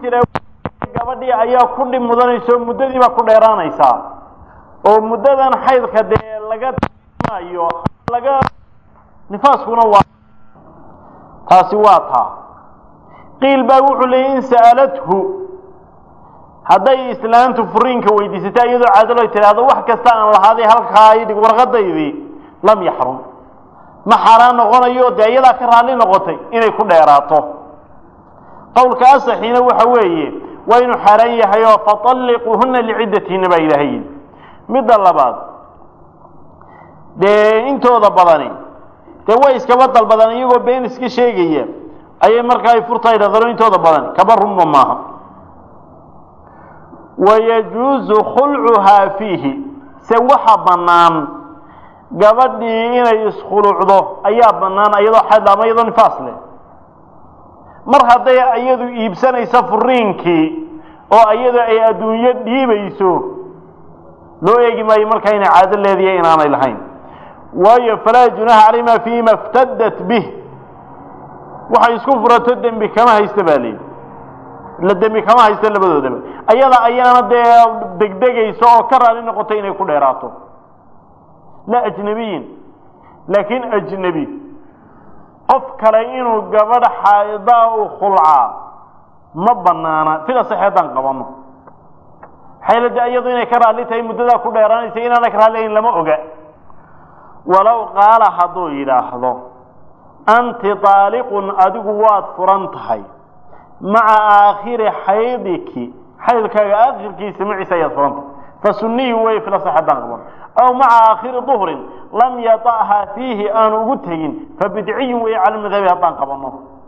jira gabadhii ayaa ku dhib mudanaysa oo muddadii baa ku dheeraanaysaa oo muddadan xaydka dee laga maayo laga nifaaskuna waa taasi waa taa qiil baa wuxuu leeyay in sa'alathu hadday islaantu furiinka weydiisata iyadoo caadalo tidhaahdo wax kasta aan lahaaday halkaa idhig warqadaydii lam yaxrum ma xaaraan noqonayo dee iyadaa ka raalli noqotay inay ku dheeraato qowlka asaxiina waxa weeye waa inuu xaaraan yahay oo fatalliquuhuna liciddatihinna baa ilaahay yidhi midda labaad dee intooda badani dee way iskaba dalbadaan iyagoo been iska sheegaya ayay markaa ay furta idhahdano intooda badani kaba runba maaha wayajuusu khulcuhaa fiihi se waxa bannaan gabadhii inay iskhulucdo ayaa bannaan iyadoo xayd ama iyadoo nifaas leh mar hadday iyadu iibsanayso furiinkii oo iyadu ay adduunyo dhiibayso loo eegi maayo markaa inay caado leediya inaanay lahayn waayo falaa junaha calayhima fiima iftadat bih waxay isku furato dembi kama haysta baa leeyihi la dembi kama haysta labadoodaba ayada ayaana dee degdegayso oo ka raali noqotay inay ku dheeraato la ajnabiyin laakiin ajnebi qof kale inuu gabadh xaadaa u khulcaa ma banaana sida saxeeddaan qabano xaylada iyadu inay ka raalli tahay muddadaa ku dheeraanaysa inaana ka raallihayn lama oga walow qaala hadduu yidhaahdo anti taaliqun adigu waad furan tahay maca aakhiri xaydiki xaydkaaga aakhirkiisa maciisa ayaad furan tahay fasuniyi wey fila saxeeddaan qabano aw maca aakhiri duhrin lam yata'haa fiihi aanu ugu tegin fabidciyin wey cala madhabi haddaan qabano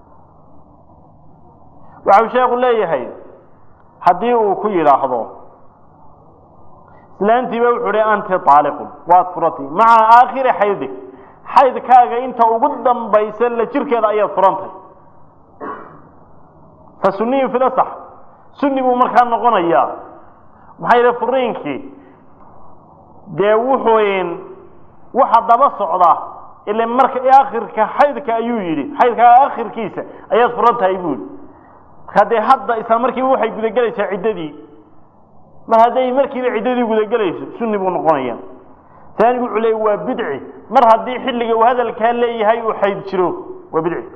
waxau sheekhu leeyahay haddii uu ku yidhaahdo islaantiiba wuxuu hi anti taaliqun waad furatay maca aakhiri xaydik xaydkaaga inta ugu dambaysa la jirkeeda ayaad furantahay fa suniyin filasax sunni buu markaa noqonayaa maxaa yidhi furiinkii dee wuxuu waxa daba socda ile marka aakhirka xaydka ayuu yidhi xaydkaaga aakhirkiisa ayaad furan tahay buu yidhi markaa dee hadda isla markiiba waxay gudagelaysaa ciddadii mar hadday markiiba ciddadii gudagelayso sunni buu noqonaya taanigu wuxuu leey waa bidci mar haddii xilliga uu hadalkaa leeyahay uu xayd jiro waa bidci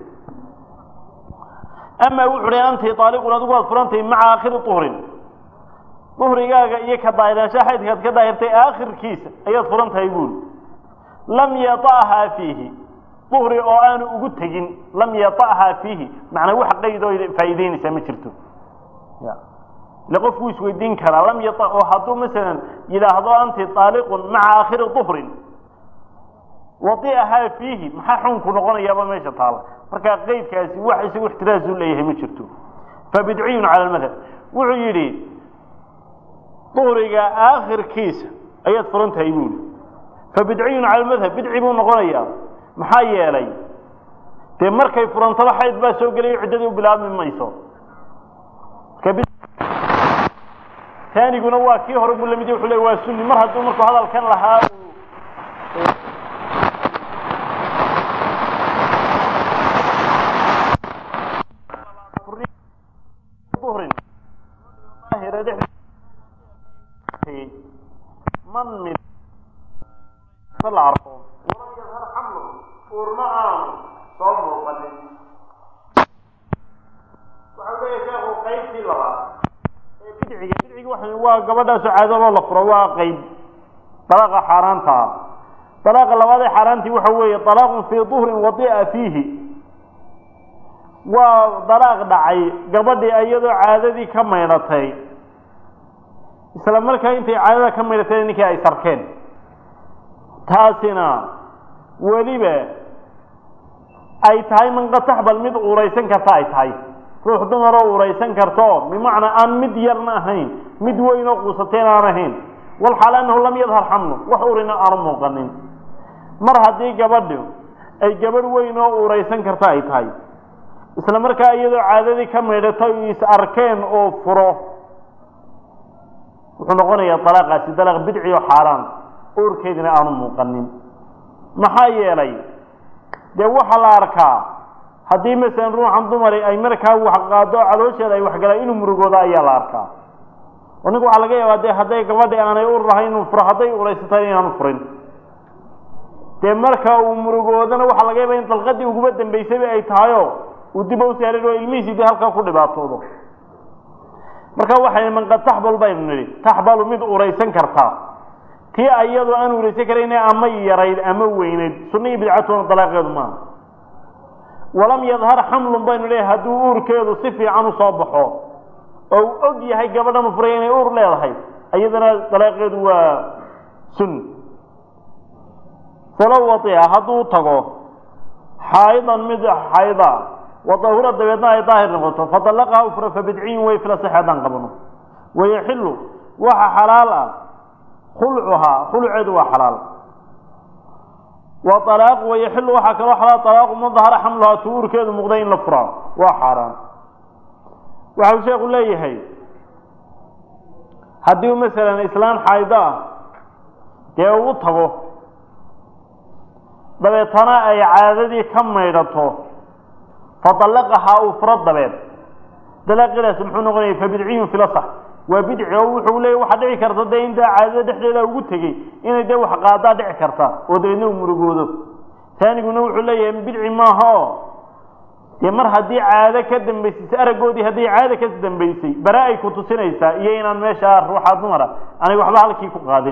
ama wuxuu leey anti taaliqun adigu waad furantahay maca aakhiri uhrin duhrigaaga iyo ka daahiraansha xaydkaad ka daahirtay aakhirkiisa ayaad furan tahay buuli lam yata'haa fiihi duhri oo aanu ugu tegin lam yata'haa fiihi macnaa wax qayd oo faa'iideynaysaa ma jirto ile qofku isweydiin karaa lam yata oo hadduu masalan yidhaahdo anti taaliqun maca aakhiri duhrin wadi'ahaa fiihi maxaa xukunku noqonayaaba meesha taala markaa qeydkaasi wax isagu ixtiraasu leeyahay ma jirto fabidciyun cala almadhab wuxuu yidhi duhriga aakhirkiisa ayaad furan tahay buuli fabidciyun cala almadhab bidci buu noqonayaa maxaa yeelay dee markay furantaba xayd baa soo gelayo ciddadii u bilaabmi mayso taaniguna waa kii hore buu lamid wuxuu le waa sunni mar hadduu markuu hadalkan lahaa man mid la arko walam yadhar xamlu uurma aanu soo muuqanin waxau leeyahay sheekhu qaybtii labaad ee bidciga bidciga waxa waa gabadhaasoo caadaloo la furo waa qayb dalaaqa xaaraanta ah dalaaqa labaad ee xaaraantii waxa weeye dalaaqun fii duhrin wadi'a fiihi waa dalaaq dhacay gabadhii iyadoo caadadii ka maydhatay isla markaa intay caadada ka maydhatay ninkii ay sarkeen taasina weliba ay tahay manqataxbal mid uuraysan karta ay tahay ruux dumaroo uuraysan karto bimacnaa aan mid yarna ahayn mid weyn oo quusateen aan ahayn walxaal annahu lam yadhar xamlu wax urina aanu muuqanin mar haddii gabadhu ay gabadh weyn oo uuraysan karta ay tahay isla markaa iyadoo caadadii ka maydhato is arkeen oo furo wuxuu noqonayaa dalaaqaasi dalaaq bidci oo xaaraan uurkeedina aanu muuqanin maxaa yeelay dee waxaa la arkaa haddii masalan ruuxan dumari ay markaa wax qaado caloosheeda ay waxgalaan inuu murugooda ayaa la arkaa oo ninku waxaa laga yaabaa dee hadday gabadhi aanay ur lahayn inuu furo hadday uraysatay inaanu furin dee marka uu murugoodana waxaa laga yaaba in dalqadii uguba dambaysayba ay tahayo uu dib u saarin oo ilmihiisii dee halkaa ku dhibaatoodo marka waxay man qad taxbal baynu nidhi taxbalu mid uraysan kartaa tii ayadoo aan uraysan karayna ama yarayd ama weynayd sunna iyo bidcatuna dalaaqeedu maaha walam yadhar xamlun baynu leeyahay hadduu uurkeedu si fiican usoo baxo oo uu og yahay gabadhan u furay inay uur leedahay iyadana dalaaqeedu waa sun falow waia hadduu tago xaayidan mid xayda wadahura dabeedna ay daahir noqoto fadalaqaha ufra fabidciyin way fila sax haddaan qabno wayaxilu waxa xalaal ah khulcuhaa khulceedu waa xalaal wa alaaq wayaxilu waxaa kaloo xalaal alaaqu man dahara xamluhaa tuurkeedu muuqday in la furaa waa xaaraan waxau sheekhu leeyahay haddii masalan islaan xaydo ah dee uu tago dabeetana ay caadadii ka maydhato fadalaqahaa uu furo dabeed dalaaqidaas muxuu noqonaya fabidciyun filasax waa bidci oo wuxuu leeya waxaa dhici karta dee intaa caadada dhexdeeda ugu tegey inay dee wax qaadaa dhici karta oo dabeedna uu murugoodo taaniguna wuxuu leeyahay bidci maaha oo dee mar haddii caado ka dambaysay araggoodii haddii caado ka dambaysay bare ay ku tusinaysaa iyo inaan meeshaa ruuxaa dumara aanay waxba halkii ku qaadin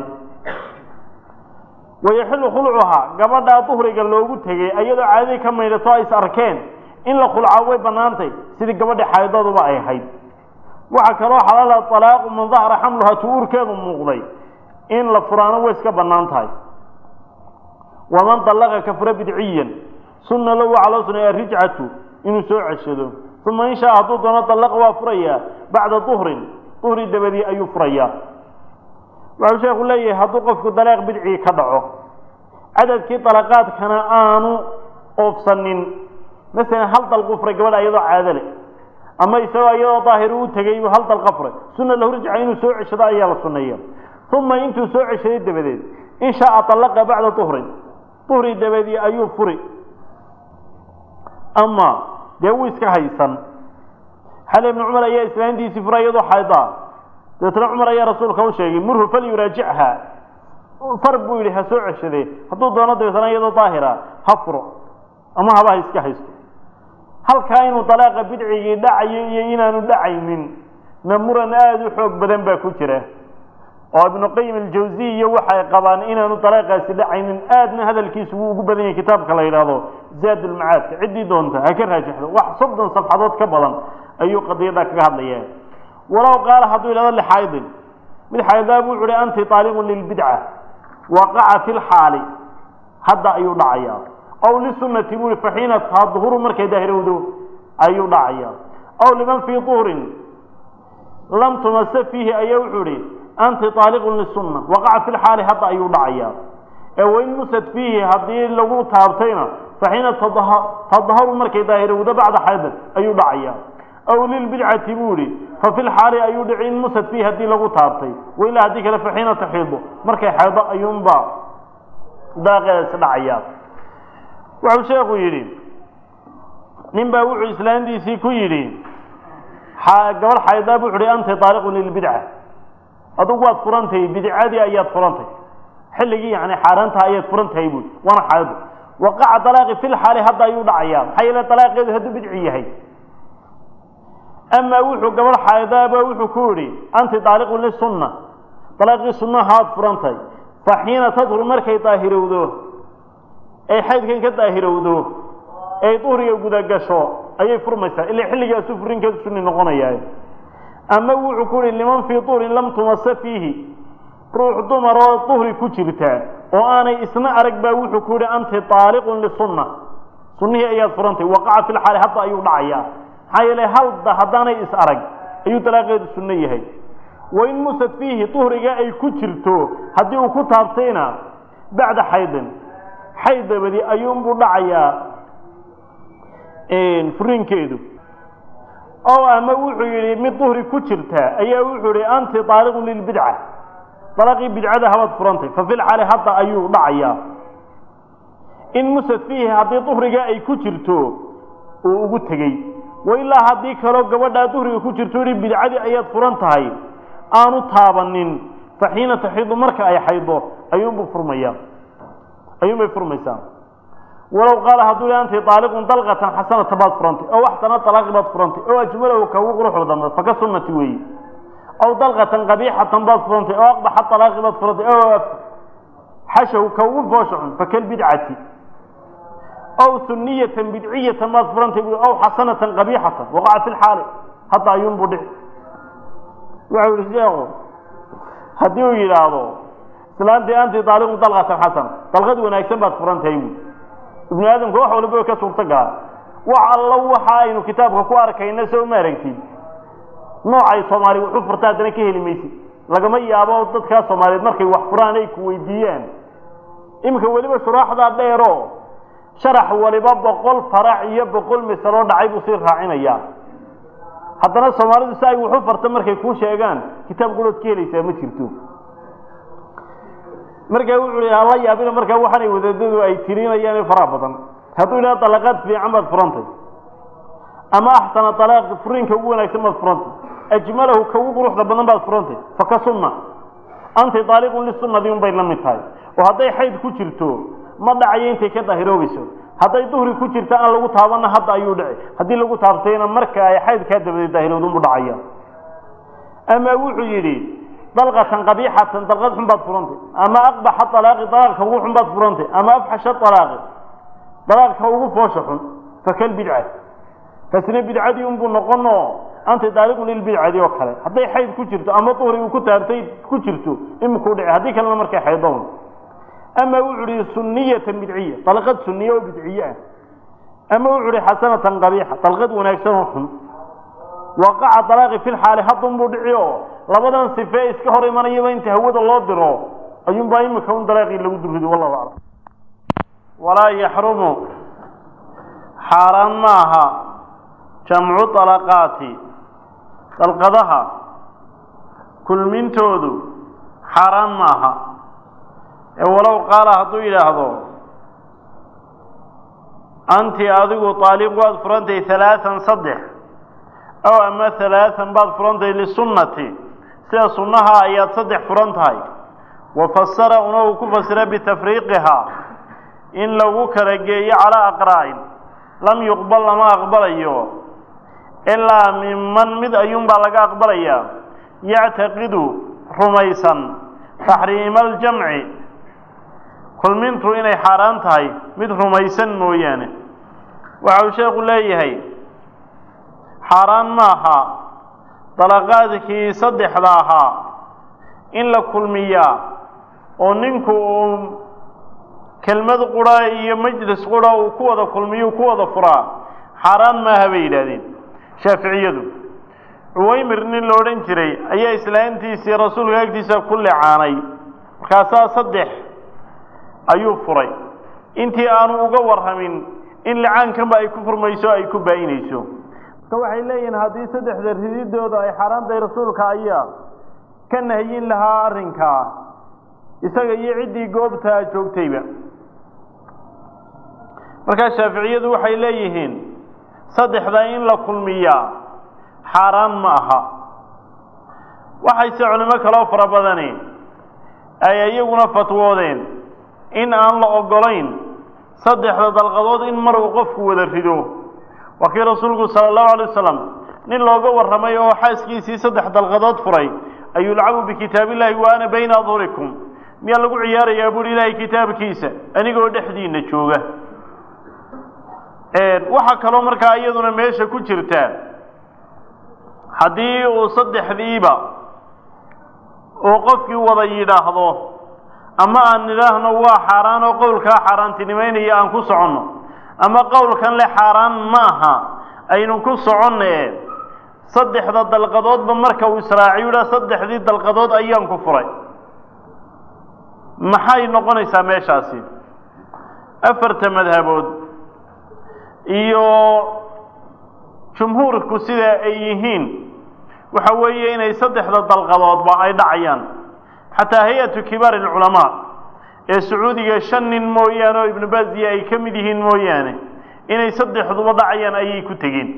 wayaxilu khulcuhaa gabadhaa duhriga loogu tegey iyadoo caadadii ka maydhato ay is arkeen in la khulcaa way banaantay sidii gabadhi xaydooduba ay ahayd waxaa kaloo xalaala alaaqu man dahara xamluhaa tu-uurkeedu muuqday in la furaano way iska banaan tahay waman dallaqa ka fura bidciyan sunna low waxaa loo suneeya rijcatu inuu soo ceshado uma in shaa hadduu doono dallaqa waa furayaa bacda duhrin duhri dabadii ayuu furayaa waxau sheekhu leeyahay hadduu qofku dalaaq bidcii ka dhaco cadadkii dalaqaadkana aanu oofsanin masalan hal dalqu furay gabadha iyadoo caado leh ama isagoo iyadoo daahir u tegay hal dalqa furay sunna lahu rijca inuu soo ceshado ayaa la suneeya uma intuu soo ceshaday dabadeed in shaaa alaqa bacda duhrin duhri dabadii ayuu furi ama dee wuu iska haysan xali ibnu cumar ayaa islaantiisii furay iyadoo xaydaa dabeetna cumar ayaa rasuulka u sheegay murhu falyuraajichaa far buu yidhi ha soo ceshadee hadduu doono dabeetna iyadoo daahira ha furo ama haba ha iska haysto halkaa inuu dalaaqa bidcigii dhacayo iyo inaanu dhacaynin na muran aada u xoog badan baa ku jira oo ibnu qayim aljawsiy iyo waxay qabaan inaanu dalaaqaasi dhacaynin aadna hadalkiisu wuu ugu badan yahay kitaabka la yidhaahdo zaad ulmacaadka ciddii doonta ha ka raajixdo wax soddon safxadood ka badan ayuu qadiyaddaa kaga hadlaya walow qaala hadduu yidhahdo lixaydin mid xaydaa buu uhi anti taaliqun lilbidca waqaca fi lxaali hadda ayuu dhacayaa aw lisunati buu i faxiina tadhuru markay daahirowdo ayuu dhacaya aw liman fii duhrin lam tumase fiihi ayaa wuxuu ihi anti taaliqun lisunna waqaca fi lxaali hadda ayuu dhacaya ee wain musad fiihi haddii lagu taabtayna faxiina tadharu markay daahirowdo bacda xaydan ayuu dhacaya aw lilbidcati buu ihi fa fi lxaali ayuu dhici in musad fiihi haddii lagu taabtay wailaa haddii kale faxiina taxiido markay xaydo ayuunba daaqeedaasi dhacaya wuxuu sheekhu yidhi nin baa wuxuu islaantiisii ku yidhi gabadh xaydaa bu wuxu hi anta taaliqun lilbidca adugu waad furantahay bidcadii ayaad furantahay xilligii yani xaaraantaha ayaad furan tahay buui waana xaydo waqaca dalaaqi fi lxaali hadda ayuu dhacayaa maxaa yeele dalaaqeedu hadduu bidci yahay amaa wuxuu gabadh xaydaaba wuxuu ku yidhi anti taaliqun lisunna dalaaqii sunnahaad furantahay fa xiina tadhur markay daahirowdo ay xaydkan ka daahirowdo ay duhriga gudagasho ayay furmaysaa ila xilligaasu furinkeedu sunni noqonayaa ama wuxuu ku yihi liman fii duhrin lam tumase fiihi ruux dumar oo duhri ku jirta oo aanay isna arag baa wuxuu ku yihi anti taaliqun lisunna sunnihii ayaad furantay waqaca fi lxaali hadda ayuu dhacayaa maxaa yeele halda haddaanay is arag ayuu dalaaqeedu sunno yahay wain musad fiihi duhriga ay ku jirto haddii uu ku taabtayna bacda xaydin xayd dabadi ayuunbuu dhacayaa furinkeedu oo ama wuxuu yidhi mid duhri ku jirta ayaa wuxuu yihi anti taaliqun lilbidca dalaqii bidcada habaad furantay fa fil xaali hadda ayuu dhacayaa in musad fiihi haddii duhriga ay ku jirto uu ugu tegey wa ilaa haddii kaloo gabadhaa duhriga ku jirto yihi bidcadii ayaad furan tahay aanu taabanin fa xiina taxiidu marka ay xaydo ayuunbuu furmaya ayuunbay furmaysaa walow qaala hadduu yah anti aaliqun dalqatan xasanata baad furantay oo waxsana alaaqi baad furantay oo ajmalahu ka ugu quruxda dambe faka sunnati weeye aw dalqatan qabiixatan baad furantay oo aqbaxa alaaqi baad furantay oo xashahu ka ugu foosha xun fakalbidcati aw suniyatan bidciyatan baad furantay aw xasanatan qabiixatan waqaca fi lxaali hadda ayuunbuu dhici wuxuu yihi sheekhu haddii uu yidhaahdo islaantii anti aaliqun dalqatan xasana dalqad wanaagsan baad furantahay bu ibnu aadamka wax waliba ka suurto gala wax allo waxa aynu kitaabka ku arkayna soo ma aragtid noocay soomaali wuxuu furta haddana ka heli maysid lagama yaabo dadkaa soomaaliyeed markay wax furaan ay ku weydiiyaan iminka weliba shuraaxdaa dheero sharax waliba boqol farac iyo boqol misaloo dhacay buu sii raacinayaa haddana soomaalidu si ay wuxu farta markay kuu sheegaan kitaab gulood ka helaysaa ma jirto markaa wuxuu hi hala yaabina markaa waxaanay wadaadadu ay tirinayaan faraha badan hadduu yidhaha dalaqaad fiican baad furantay ama axsana alaaqi furiinka ugu wanaagsan baad furantay ajmalahu ka ugu quruxda badan baad furantay faka sunna anti aaliqun lisunadi un bay la mid tahay oo hadday xayd ku jirto ma dhacayo intay ka daahiroobayso hadday duhri ku jirto aan lagu taabanna hadda ayuu dhici haddii lagu taabtayna marka ay xaydkaa dabadeed daahirowdunbu dhacaya ama wuxuu yidhi dalqatan qabiixatan dalqad xun baad furantay ama aqbaxa alaaqi alaaqka ugu xun baad furantay ama afxasha alaaqi dalaaqka ugu foosha xun fakal bidca taasina bidcadii unbuu noqono anta daaliqun lilbidcadi oo kale hadday xayd ku jirto ama duhri uu ku taabtay ku jirto imikuu dhici haddii kalena markay xaydoon ama wuxuu ihi suniyatan bidciya dalqad suniya oo bidciye ah ama wuxuu ihi xasanatan qabiixa dalqad wanaagsan oo xun waqaca dalaaqi fi lxaali haddunbuu dhici oo labadan sife iska hor imanayaba inta hawada loo diro ayuunbaa imika un dalaaqii lagu durido wallahu aclam walaa yaxrumu xaaraan maaha jamcu dalaqaati dalqadaha kulmintoodu xaaraan maaha ee walow qaala hadduu yidhaahdo anti adigu taaliq waad furantay halaaan saddex aw ama halaaan baad furantay lisunnati sida sunnaha ayaad saddex furan tahay wa fasara una uu ku fasira bitafriiqihaa in lagu kala geeyo calaa aqraa'in lam yuqbal lama aqbalayo ilaa miman mid ayuunbaa laga aqbalayaa yactaqidu rumaysan taxriima aljamci kulmintu inay xaaraan tahay mid rumaysan mooyaane waxa uu sheekhu leeyahay xaaraan maaha dalaqaadkii saddexda ahaa in la kulmiyaa oo ninku uu kelmad qura iyo majlis qura uu ku wada kulmiyo ku wada furaa xaaraan maaha bay yidhaahdeen shaaficiyadu cuwaymir nin la odhan jiray ayaa islaantiisii rasuulka agtiisa ku lecaanay markaasaa saddex ayuu furay intii aanu uga warramin in licaankanba ay ku furmayso ay ku baa-inayso marka waxay leeyihiin haddii saddexda rididooda ay xaaraantahay rasuulka ayaa ka nahyin lahaa arrinkaa isaga iyo ciddii goobtaa joogtayba markaa shaaficiyadu waxay leeyihiin saddexda in la kulmiyaa xaaraan ma aha waxayse culimo kaloo fara badani ay iyaguna fatwoodeen in aan la ogolayn saddexda dalqadood in mar uu qofku wada rido waa kii rasuulku sala allahu alay wasalam nin looga warramay oo xaaskiisii saddex dalqadood furay ayuu lacabu bikitaab illahi wa ana bayna adhurikum miyaa lagu ciyaarayaa buuhi ilaahay kitaabkiisa anigoo dhexdiina jooga waxaa kaloo markaa iyaduna meesha ku jirta haddii uu saddexdiiba uu qofkii wada yidhaahdo ama aan nidhaahno waa xaaraan oo qowlkaa xaaraantinimaynaya aan ku soconno ama qowlkan le xaaraan maaha aynu ku soconne saddexda dalqadoodba marka uu israaciyo idhaa saddexdii dalqadood ayaan ku furay maxay noqonaysaa meeshaasi afarta madhabood iyo jumhuurku sida ay yihiin waxa weeye inay saddexda dalqadoodba ay dhacayaan xataa hay-atu kibaar alculamaa ee sacuudiga shan nin mooyaane oo ibnu baziya ay ka mid yihiin mooyaane inay saddexduba dhacayaan ayay ku tegeen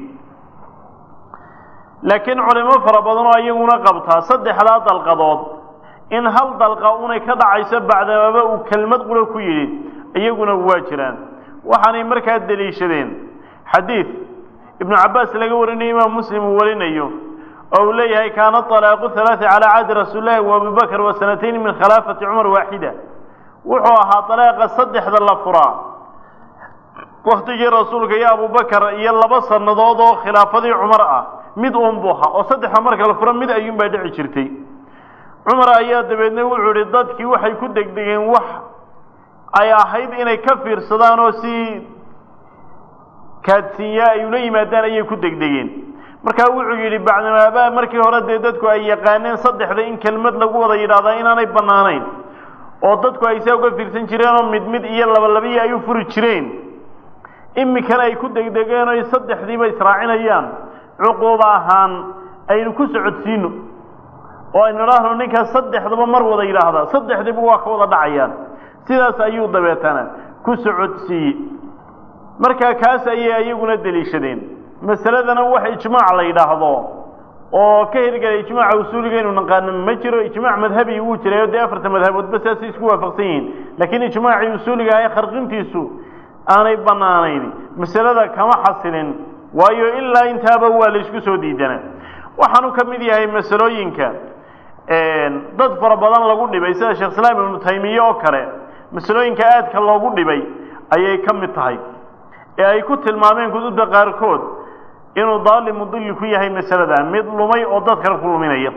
laakiin culimo fara badan oo iyaguna qabtaa saddexdaa dalqadood in hal dalqa unay ka dhacayso bacdamaba uu kelmad qura ku yidhi iyaguna waa jiraan waxaanay markaa deliishadeen xadiid ibnu cabbaas laga warinayo imaam muslim uu warinayo oo uu leeyahay kaana طalaaqu halaثa calى cahdi rasuuli llahi wa abi bakr wa sanatayn min khilaafati cumar waaxida wuxuu ahaa dalaaqa saddexda la furaa waktigii rasuulka iyo abubakar iyo laba sannadood oo khilaafadii cumar ah mid uun buu ahaa oo saddexa marka la furo mid ayuun baa dhici jirtay cumar ayaa dabeedna wuxuu ihi dadkii waxay ku degdegeen wax ay ahayd inay ka fiirsadaan oo si kaadsiinyaa ay ula yimaadaan ayay ku degdegeen markaa wuxuu yidhi bacdamaabaa markii hore dee dadku ay yaqaaneen saddexda in kelmad lagu wada yidhaahdaa inaanay bannaanayn oo dadku ay saa uga fiirsan jireenoo mid mid iyo labalabaiyo ay u furi jireen iminkana ay ku degdegeen oy saddexdiiba israacinayaan cuquuba ahaan aynu ku socodsiino oo aynu idhaahno ninkaas saddexdaba mar wada yidhaahdaa saddexdiiba waa ka wada dhacayaan sidaas ayuu dabeetana ku socodsiiyey markaa kaas ayay iyaguna deliishadeen masaladana wax ijmaac la yidhaahdo oo ka hirgelay ijmaaca usuuliga inu naqaano ma jiro ijmaac madhabi wuu jiray oo dee afarta madhaboodba saasay isku waafaqsan yihiin laakiin ijmaacii usuuliga ah ee kharqintiisu aanay bannaanayn masalada kama xasilin waayo ilaa intaaba waa la isku soo diidana waxaanu ka mid yahay masalooyinka dad fara badan lagu dhibay sida sheekh islaam ibnu taymiye oo kale masalooyinka aadka loogu dhibay ayay ka mid tahay ee ay ku tilmaameen kutubta qaarkood inuu daali mudilli ku yahay masalada mid lumay oo dad kale ku luminaya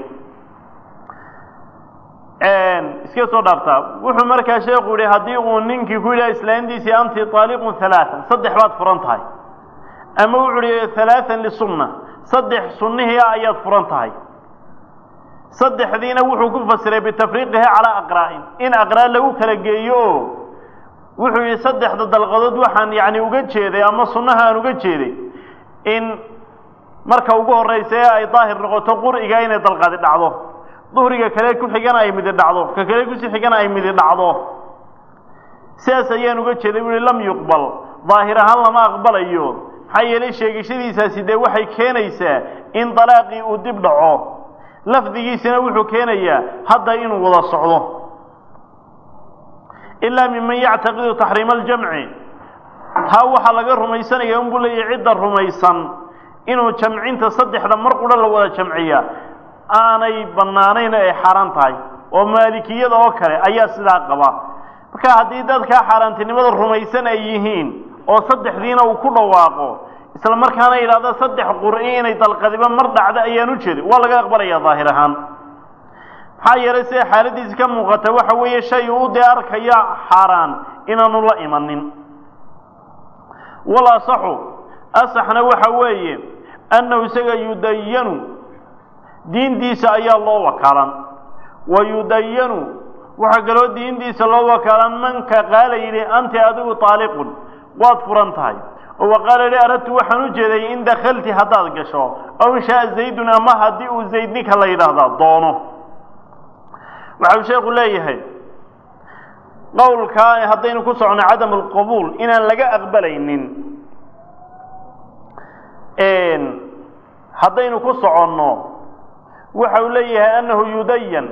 iska soo dhaartaa wuxuu markaa sheekhu yihi haddii uu ninkii ku yidhaha islaantiisii anti taaliqun halaaan saddex baad furan tahay ama wuxuu yihi halaaan lisunna saddex sunnihii ah ayaad furan tahay saddexdiina wuxuu ku fasiray bitafriiqiha calaa aqraa'in in aqraa lagu kala geeyo oo wuxuu yihi saddexda dalqadood waxaan yani uga jeeday ama sunnaha aan uga jeeday in marka ugu horraysa ee ay daahir noqoto qur'iga inay dalqadi dhacdo duhriga kale ku xigana ay midi dhacdo ka kale kusi xigana ay midi dhacdo sidaas ayaan uga jeeday wuhi lam yuqbal daahir ahaan lama aqbalayo maxaa yeelay sheegashadiisaasi dee waxay keenaysaa in dalaaqii uu dib dhaco lafdigiisina wuxuu keenayaa hadda inuu wada socdo ilaa miman yactaqidu taxriima aljamci taa waxaa laga rumaysanaya unbuu leeyahy cidda rumaysan inuu jamcinta saddexda mar qudha la wada jamciya aanay bannaanayn ay xaaraan tahay oo maalikiyada oo kale ayaa sidaa qaba marka haddii dadkaa xaaraantinimada rumaysan ay yihiin oo saddexdiina uu ku dhawaaqo isla markaana yidhahdo saddex qur'i inay dalqadiba mar dhacdo ayaan u jeedin waa laga aqbalaya daahir ahaan maxaa yeelay sida xaaladiisi ka muuqata waxa weeye shay uu dee arkaya xaaraan inaanu la imanin wal asaxu asaxna waxa weeye annahu isaga yudayanu diintiisa ayaa loo wakaalan wa yudayanu waxaa kaloo diintiisa loo wakaalan manka qaala yidhi anti adigu taaliqun waad furan tahay oo wa qaala yidhi aradtu waxaan u jeeday in dakhalti haddaad gasho aw in shaaa zaydun ama haddii uu zayd ninka la yidhaahdaa doono waxau sheekhu leeyahay qowlkaa haddaynu ku socono cadam alqabuul inaan laga aqbalaynin haddaynu ku soconno waxa uu leeyahay annahu yudayan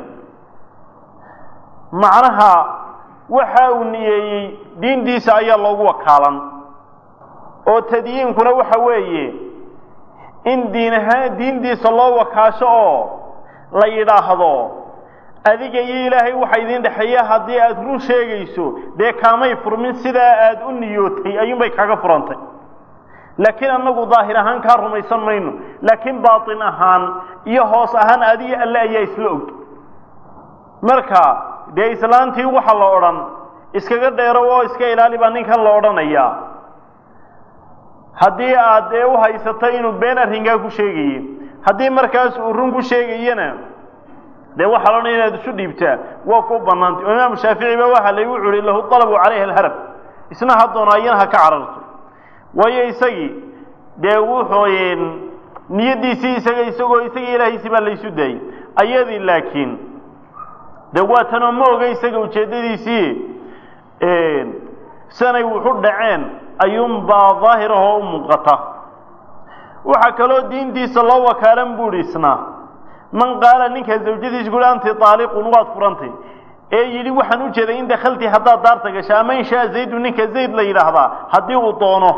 macnaha waxa uu niyeeyey diintiisa ayaa loogu wakaalan oo tadyiinkuna waxa weeye in diin ahaan diintiisa loo wakaasho oo la yidhaahdo adiga iyo ilaahay waxa idin dhexeeya haddii aada run sheegayso dee kaamay furmin sidaa aada u niyootay ayuunbay kaga furantay laakiin annagu daahir ahaan kaa rumaysan mayno laakiin baatin ahaan iyo hoos ahaan adiga alle ayaa isla og marka dee islaantii waxa la odhan iskaga dheero oo iska ilaali baa ninkan la odhanayaa haddii aad dee u haysato inuu been arrinkaa ku sheegaye haddii markaas uu run ku sheegayana dee waxaa la odhan inaad isu dhiibtaa waa ku bannaantay oo imaamu shaafici ba waxa la wuxu uhi lahu talabu calayha alharab isna ha doono ayana ha ka cararto waayo isagii dee wuxuu niyaddiisii isaga isagoo isagii ilaahiisii baa laysu daayey ayadii laakiin dee waa tanoo ma oga isaga ujeeddadiisii sanay wuxu dhaceen ayuunbaa daahirahoo u muuqata waxaa kaloo diintiisa loo wakaalan buuhi isna man qaala ninka zawjadiisa kuhi anti taaliqun waad furantay ee yidhi waxaan u jeeday in dakhalti haddaad daarta gasha ama in shaa zaydu ninka zayd la yidhaahdaa haddii uu doono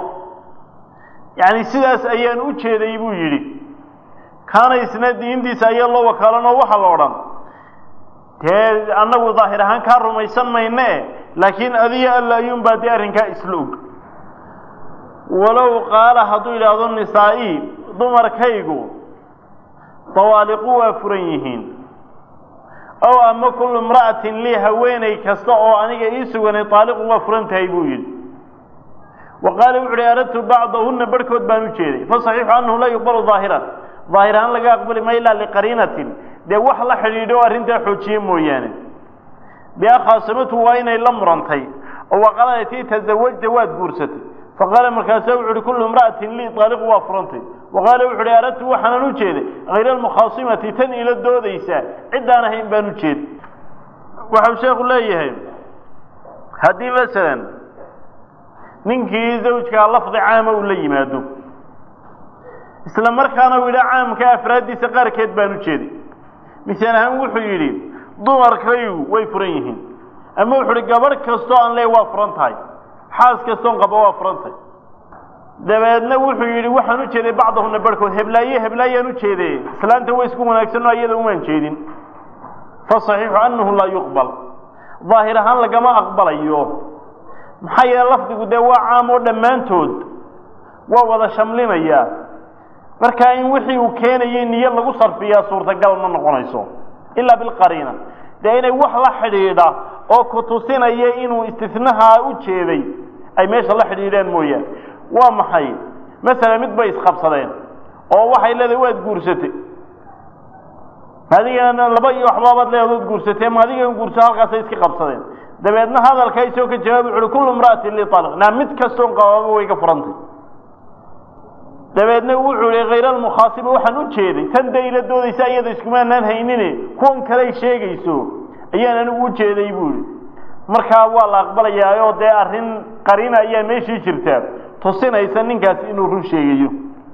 yacni sidaas ayaan u jeeday buu yidhi kaana isna diintiisa ayaa loo wakaalanoo waxaa la odhan dee annagu daahir ahaan kaa rumaysan mayne laakiin adiga alla ayuunbaa dee arrinkaa isla og walow qaala hadduu yidhaahdo nisaa-ii dumarkaygu dawaaliqu waa furan yihiin ow ama kullu imra'atin lii haweenay kasta oo aniga ii suganay taaliqu waa furan tahay buu yidhi wa qaala wuxu uhi aradtu bacdahunna barhkood baan u jeeday fasaxiixu annahu laa yuqbalu daahiran daahir ahaan laga aqbali ma ilaa liqariinatin dee wax la xidhiidho o arrintaa xoojiye mooyaane bia khaasamatu waa inay la murantay oo waqalatii tasawajta waad guursatay faqaala markaasaa wuxu uhi kullu imra'atin lii taaliqu waa furantay wa qaala wuxu uhi aradtu waxaanan u jeeday hayra almukhaasimati tan ila doodaysa ciddaan ahayn baan u jeeday waxau sheekhu leeyahay haddii masalan ninkii zawjkaa lafdi caama uu la yimaado isla markaana uu yidha caamka afraaddiisa qaarkeed baan u jeeday misaal ahaan wuxuu yidhi dumarkaygu way furan yihiin ama wuxu uhi gabadh kastoo aan leey waa furan tahay xaas kastoon qaba waa furan tahay dabeedna wuxuu yidhi waxaan u jeeday bacdahuna barhkood heblaaye heblaayaan u jeeday islaanta way isku wanaagsanoo iyada umaan jeedin fa saxiixu annahu laa yuqbal daahir ahaan lagama aqbalayo maxaa yeele lafdigu dee waa caam oo dhammaantood waa wada shamlinaya markaa in wixii uu keenayay niyo lagu sarfiyaa suurtagal ma noqonayso ilaa bilqariina dee inay wax la xidhiidha oo ku tusinaya inuu istinahaa u jeeday ay meesha la xidhiidhaan mooyaane waa maxay masala mid bay isqabsadeen oo waxay leedahay waad guursatay adigana laba iyo waxbaabaad leedaood guursatay ma adigan guurso halkaasay iska qabsadeen dabeedna hadalka isoo ka jawaab wuxu uhi kullu imra'atin li talaq naa mid kastoon qabaaba way ka furantay dabeedna wuxuu ihi hayr almukhaasiba waxaan u jeeday tan dee ila doodaysa iyada iskumaanaan haynine kuwan kaley sheegayso ayaan anigu u jeeday buu ihi markaa waa la aqbalayaa oo dee arrin qariina ayaa meeshii jirta tusinaysa ninkaasi inuu run sheegayo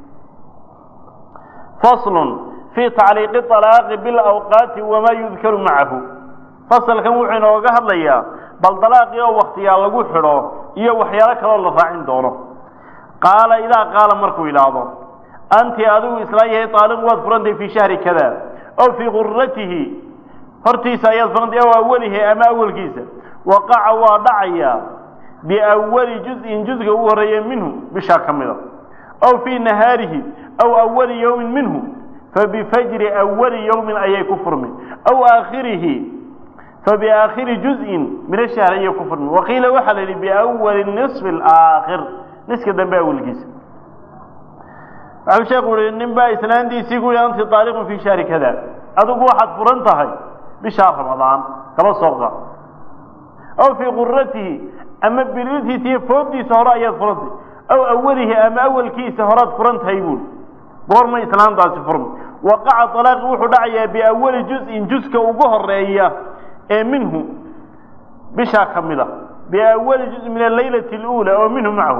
faslun fii tacliiqi alaaqi bilawqaati wamaa yudkaru macahu fasalkan wuxuu inooga hadlayaa bal dalaaqii oo waktiyaa lagu xidho iyo waxyaalo kaloo la raacin doono qaala idaa qaala markuu yidhaahdo anti adigu islaa yahay taaliq waad furantay fii shahri kada ow fii guratihi hortiisa ayaad furantay ow awalihi ama awalkiisa waqaca waa dhacayaa biawali juz'in juzga ugu horreeya minhu bishaa ka mida ow fii nahaarihi aw awali yowmin minhu fabifajri awali yowmin ayay ku furmi aw aakhirihi fabiaakhiri juz'in min ashahr ayay ku furmi waqiila waxaa la yidhi biawali nisfi alaakhir niska dambe awalkiisa waxau sheekhu uhi nin baa islaantiisii ku yihi anti taaliqun fii shahri kada adigu waxaad furan tahay bishaa ramadaan kaba sooqa aw fii quratihi ama bilitiisa iyo fooddiisa hore ayaad furantay aw awalihi ama awalkiisa horaad furan tahay buuri goorma islaantaasi furmi waqaca alaaqi wuxuu dhacayaa biawali juz'in juska ugu horeeya ee minhu bishaa ka mid a biawali juz min alaylati اluula oo minhu macahu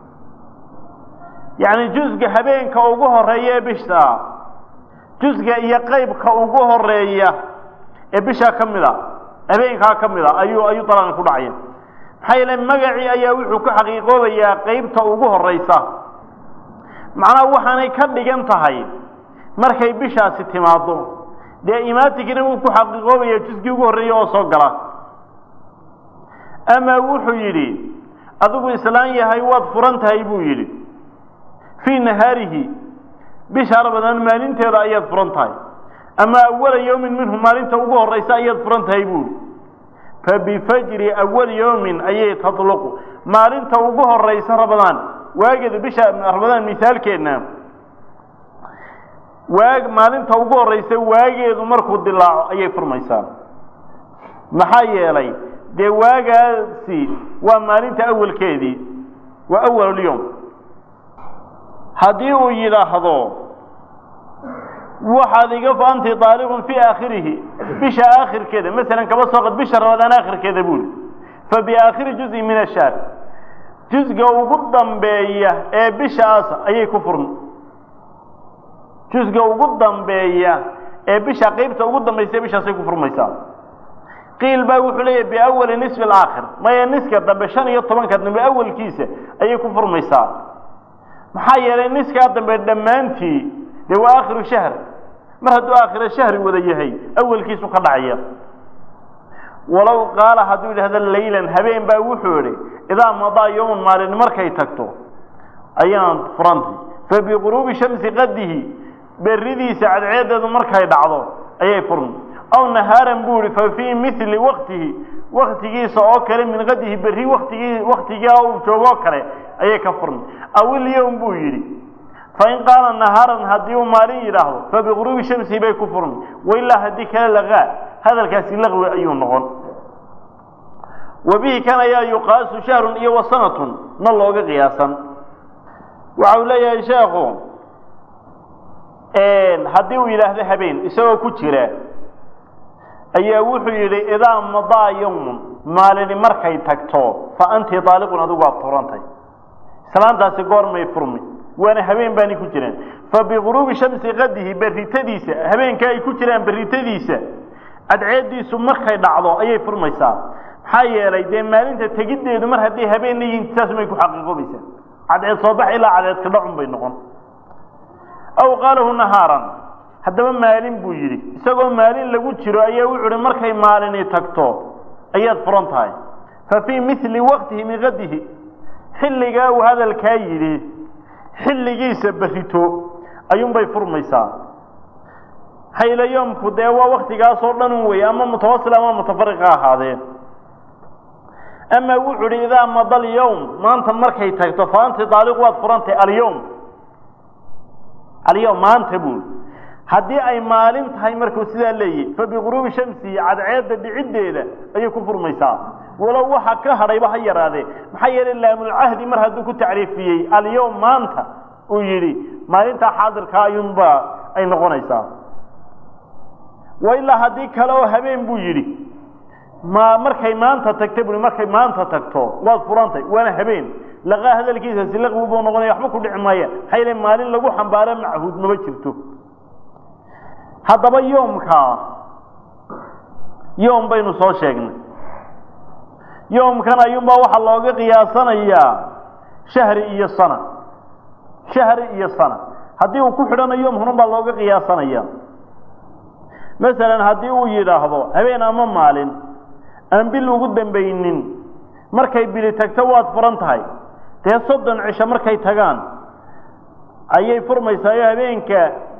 yacni jusga habeenka ugu horeeya ee bisha jusga iyo qeybka ugu horeeya ee bishaa ka mid a habeenkaa ka mid a ayuu ayuu dalaaqi ku dhacaya maxaa yeele magacii ayaa wuxuu ku xaqiiqoobayaa qeybta ugu horeysa macnaha waxaanay ka dhigan tahay markay bishaasi timaado dee imaatikina wuu ku xaqiiqoobaya jusgii ugu horreeya oo soo gala ama wuxuu yidhi adigu islaan yahay waad furan tahay buu yidhi fii nahaarihi bisha ramadaan maalinteeda ayaad furan tahay ama awala yowmin minhu maalinta ugu horeysa ayaad furan tahay buu yidhi fabifajri awali yowmin ayay tatluqu maalinta ugu horeysa ramadaan waageeda bisha ramadaan misaalkeedna waag maalinta ugu horeysa waageedu markuu dilaaco ayay furmaysaa maxaa yeelay dee waagaasi waa maalinta awalkeedii waa awalulyowm haddii uu yidhaahdo waxaad iga anti daaliqun fii aakhirihi bisha aakhirkeeda masalan kaba soo qad bisha ramadaan aakhirkeeda buuli fa biaakhiri juzin min ashaar jusga ugu dambeeya ee bishaas ayay ku furmi jusga ugu dambeeya ee bisha qeybta ugu dambaysa bishaasay ku furmaysaa qiil baa wuxuu leeyahy biawali nisfi alaakhir maya niska dambe shan iyo tobanka dambe awalkiisa ayay ku furmaysaa maxaa yeelay niskaa dambe dhammaantii dee waa aakhiru shahr mar hadduu aakhira shahri wada yahay awalkiisu ka dhacaya walow qaala hadduu yidhahdo laylan habeen baa wuxuu idhi idaa madaa yowman maalin markay tagto ayaan furantay fa biquruubi shamsi qadihi beridiisa cadceedeedu markay dhacdo ayay furmi aw nahaaran buu ihi fa fii mili waktihi waktigiisa oo kale min qadihi berri watigii waktigaa uu joogoo kale ayay ka furmi aw ilyowm buu yidhi fain qaala nahaaran haddii uu maalin yidhaahdo fa biquruubi shamsi bay ku furmi wailaa haddii kale lagaa hadalkaasi laqwi ayuu noqon wa bihi kan ayaa yuqaasu shahrun iyo wa sanatun na looga qiyaasan waxa uu leeyahay sheekhu haddii uu yidhaahdo habeen isagoo ku jira ayaa wuxuu yidhi idaa madaa yowmun maalini markay tagto fa anti daaliqun adigu waad furantay islaantaasi goormay furmi waana habeen baani ku jiraan fa biquruubi shamsi qadihi berritadiisa habeenka ay ku jiraan berritadiisa cadceediisu markay dhacdo ayay furmaysaa maxaa yeelay dee maalinta tegiddeedu mar hadday habeenna yihiin saas may ku xaqiiqoobaysaa cadceed soo bax ilaa cadceedka dhacun bay noqon aw qaalahu nahaaran haddaba maalin buu yidhi isagoo maalin lagu jiro ayaa wuxu uhi markay maalini tagto ayaad furan tahay fa fii mili waqtihi min qadihi xilligaa uu hadalkaa yidhi xilligiisa berrito ayuunbay furmaysaa haylayoomku dee waa waktigaasoo dhan un wey ama mutawasil ama mutafariqa ahaadeen amaa wuxuu idhi idaa mada alyowm maanta markay tagto fa anti daaliq waad furantay alyowm alyowm maanta buu haddii ay maalin tahay markuu sidaa leeyahy fa biquruubi shamsi cadceedda dhiciddeeda ayay ku furmaysaa walow waxa ka hadhayba ha yaraadee maxaa yeelay laamulcahdi mar hadduu ku tacriifiyey alyowm maanta uu yidhi maalintaa xaadirkaa ayuunba ay noqonaysaa wa ilaa haddii kale oo habeen buu yidhi ma markay maanta tagta bui markay maanta tagto waad furantay waana habeen laqaa hadalkiisasi laqwi buu noqonaya waxba ku dhici maaya maxaa yeele maalin lagu xambaaro machuud maba jirto haddaba yoomkaa yoom baynu soo sheegnay yoomkan ayuunbaa waxaa looga qiyaasanayaa shahri iyo sana shahri iyo sana haddii uu ku xidhanayo yoom hunun baa looga qiyaasanaya masalan haddii uu yidhaahdo habeen ama maalin aan bil ugu dambaynin markay bili tagto waad furan tahay dee soddon cisho markay tagaan ayay furmaysaa oo habeenka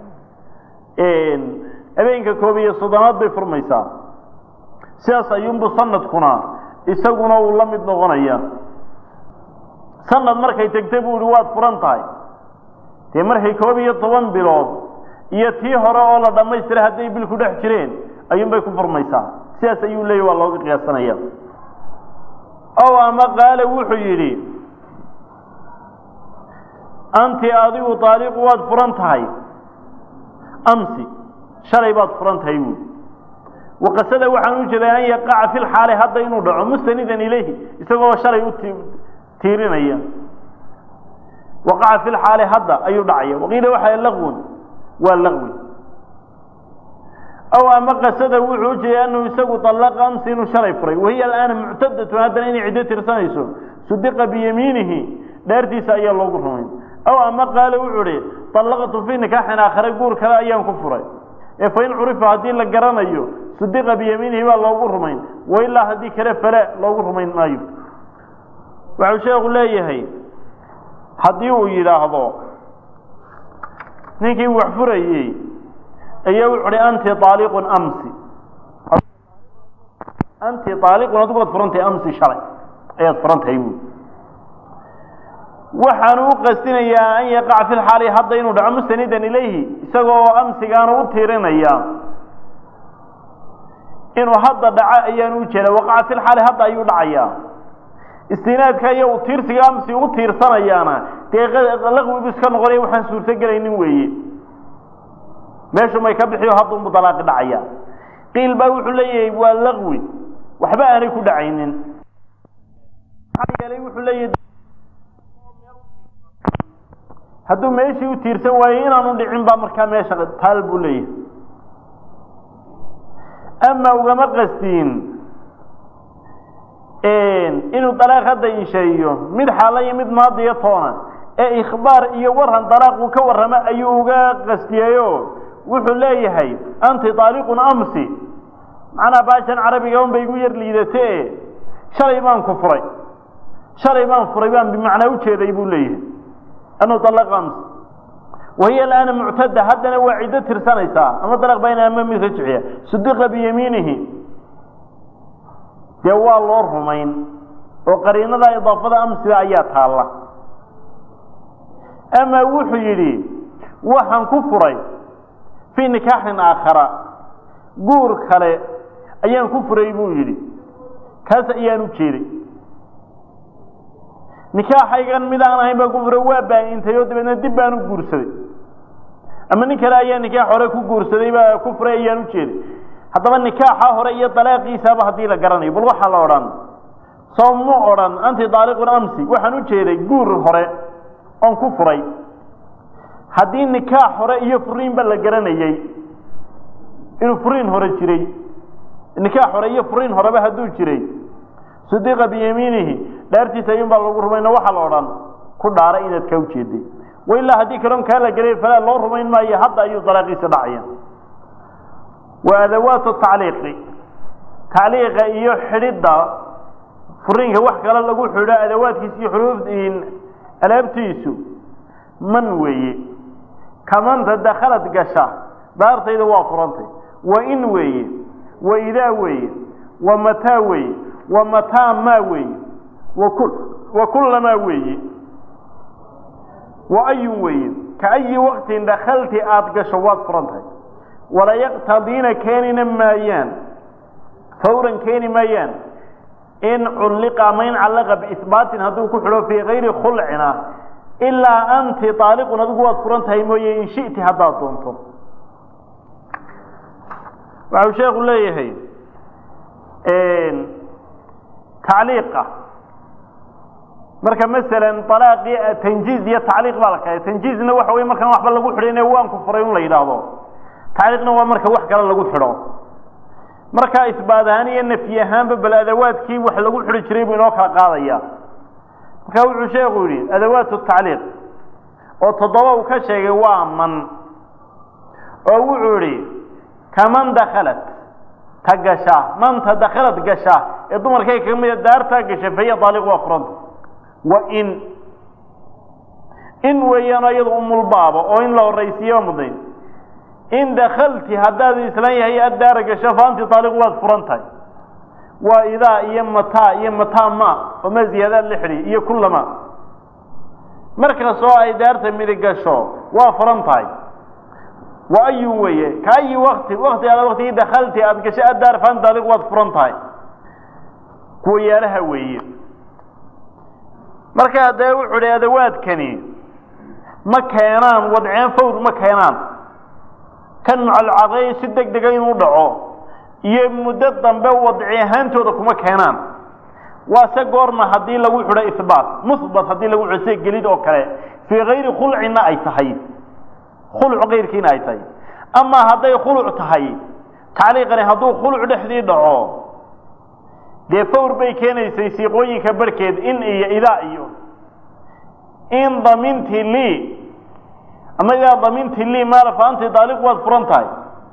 habeenka koob iyo soddonaad bay furmaysaa sidaas ayuunbu sanadkuna isaguna uu la mid noqonaya sanad markay tegta buu ihi waad furan tahay dee markay koob iyo toban bilood iyo tii hore oo la dhammaystiray hadday bil ku dhex jireen ayuunbay ku furmaysaa sidaas ayuu leeyahy waa looga qiyaasanaya ow ama qaale wuxuu yidhi anti adigu daaliqu waad furan tahay amsi shalay baad furan tahay buui waqasada waxaan u jeedaa an yaqaca fi lxaali hadda inuu dhaco mustanidan ilayhi isagoo shalay u tiirinaya waqaca fi lxaali hadda ayuu dhacaya waqiila waxaa laqwun waa laqwi aw ama qasada wuxuu ujeeday anuu isagu alaqa amsi inuu shalay furay wahiya alaana muctadatun haddana inay ciddo tirsanayso sudiqa biyamiinihi dheertiisa ayaa loogu rumayn aw ama qaale wuxuu ihi allaqtu fii nikaaxin aakhare guur kale ayaan ku furay ee fain curifa haddii la garanayo sudiqa biyamiinihi baa loogu rumayn wailaa haddii kale fale loogu rumayn maayo waxau sheekhu leeyahay haddii uu yidhaahdo ninkii wax furayey ayaa wuxu uhi anti aaliqun amsi anti aaliqun adigu waad furantahay amsi shalay ayaad furantahay buui waxaanu u qastinayaa an yaqaca fi lxaali hadda inuu dhaco mustanidan ilayhi isagoo amsigaanu u tiirinaya inuu hadda dhaco ayaanu ujeeda waqaca fi lxaali hadda ayuu dhacayaa istinaadka iyo u tiirsiga amsi u tiirsanayaana dee laqwibu iska noqonaya waxaan suurto gelaynin weeye meeshu may ka bixiyo haddunbu dalaaqi dhacaya qiil baa wuxuu leeyahay waa laqwi waxba aanay ku dhacaynin maxaa yeelay wuxuu leeyahay hadduu meeshii u tiirsan waayo inaanu dhicin baa markaa meesha taal buu leeyahay ama ugama qastiin inuu dalaaq hadda insheeyo mid xaala iyo mid maadiyo toona ee ikhbaar iyo waran dalaaq uu ka warramo ayuu uga qastiyeyo wuxuu leeyahay anti daaliqun amsi macnaha baashan carabiga un bay igu yar liidate shalay baan ku furay shalay baan furay baan bimacnaa ujeeday buu leeyahay anuu dalaq amsi wahiya alaana muctada haddana waa ciddo tirsanaysaa ama dalaq bayna ama mid rajciya sudiqa biyamiinihi dee waa loo rumayn oo qariinada idaafada amsiga ayaa taalla ama wuxuu yidhi waxaan ku furay fii nikaaxin aakhara guur kale ayaan ku furay buu yidhi kaas ayaan u jeeday nikaaxaygan mid aan ahayn baan ku furay waa baa-intay oo dabeedna dib baan u guursaday ama nin kale ayaa nikaax hore ku guursaday baa ku furay ayaan u jeeday haddaba nikaaxa hore iyo dalaaqiisaaba haddii la garanayo bal waxaa la odhan soo mu odhan anti daaliqun amsi waxaan u jeeday guur hore oon ku furay haddii nikaax hore iyo furiinba la garanayey inuu furiin hore jiray nikaax hore iyo furiin horeba hadduu jiray sudiqa biyamiinihi dhaartiisa ayuun baa lagu rumayno waxaa la odhan ku dhaara inaad kaa ujeeday wailaa haddii kaloon kaa la gelay falaa loo rumayn maayo hadda ayuu dalaaqiisa dhacaya wa adawaatu tacliiqi tacliiqa iyo xidhidda furiinka wax kale lagu xidho adawaadkiisa iyo xuruuf alaabtiisu man weeye kamanta dakhalad gasha daartayda waa furantay wa in weeye wa idaa weeye wa mataa weeye wa mataa maa weeye wakul wa kullamaa weeye wa ayun weeye ka ayi waqtin dakhalti aada gasho waad furantahay wala yaqtadiina keenina maayaan fawran keeni maayaan in culliqa ama in callaqa biisbaatin hadduu ku xidho fii kayri khulcina ilaa anti aaliqun adigu waad furan tahay mooye in shiti haddaad doonto waxau sheekhu leeyahay tacliiqa marka masalan alaaqii tanjiiz iyo tacliiq baa la kala tanjiizna waxa wey markaan waxba lagu xidhin waan ku furay un la yidhaahdo tacliiqna waa marka wax kale lagu xidho markaa isbaad ahaan iyo nafyi ahaanba bal adawaadkii wax lagu xidhi jiray buu inoo kala qaadaya marka wuxuu sheekhu yidhi adawaatu tacliiq oo toddoba uu ka sheegay waa man oo wuxuu idhi kaman dakhalat ta gasha manta dakhalad gasha ee dumarkay kaga mida daartaa gasha fahiya daaliq waa furanta wa in in weeyaano iyadu umulbaaba oo in la horaysiiyo mudnayn in dakalti haddaad islan yahay addaara gasho fa anti daaliq waad furan tahay waa idaa iyo mataa iyo mataa ma oma ziyaadaad la xidhi iyo kullama markastoo ay daarta midig gasho waa furan tahay wa ayun weeye ka ayi wakti wakti aad waktigii dakalti aada gasho addaar fa anti daaliq waad furan tahay kuwa yaalaha weeye markaa dee wuxuu hi adawaadkani ma keenaan wadceen fawr ma keenaan kan mucalcaqay si deg dega inuu dhaco iyo muddo dambe wadci ahaantooda kuma keenaan waa se goorma haddii lagu xidho ihbaat muhbat haddii lagu xidho sida gelid oo kale fii kayri khulcina ay tahay khuluc kayrkiina ay tahay amaa hadday khuluc tahay tacliiqani hadduu khuluc dhexdii dhaco dee fawr bay keenaysay siiqooyinka barhkeed in iyo idaa iyo in daminti lii ama idaa daminti lii maala fa anti daaliq waad furan tahay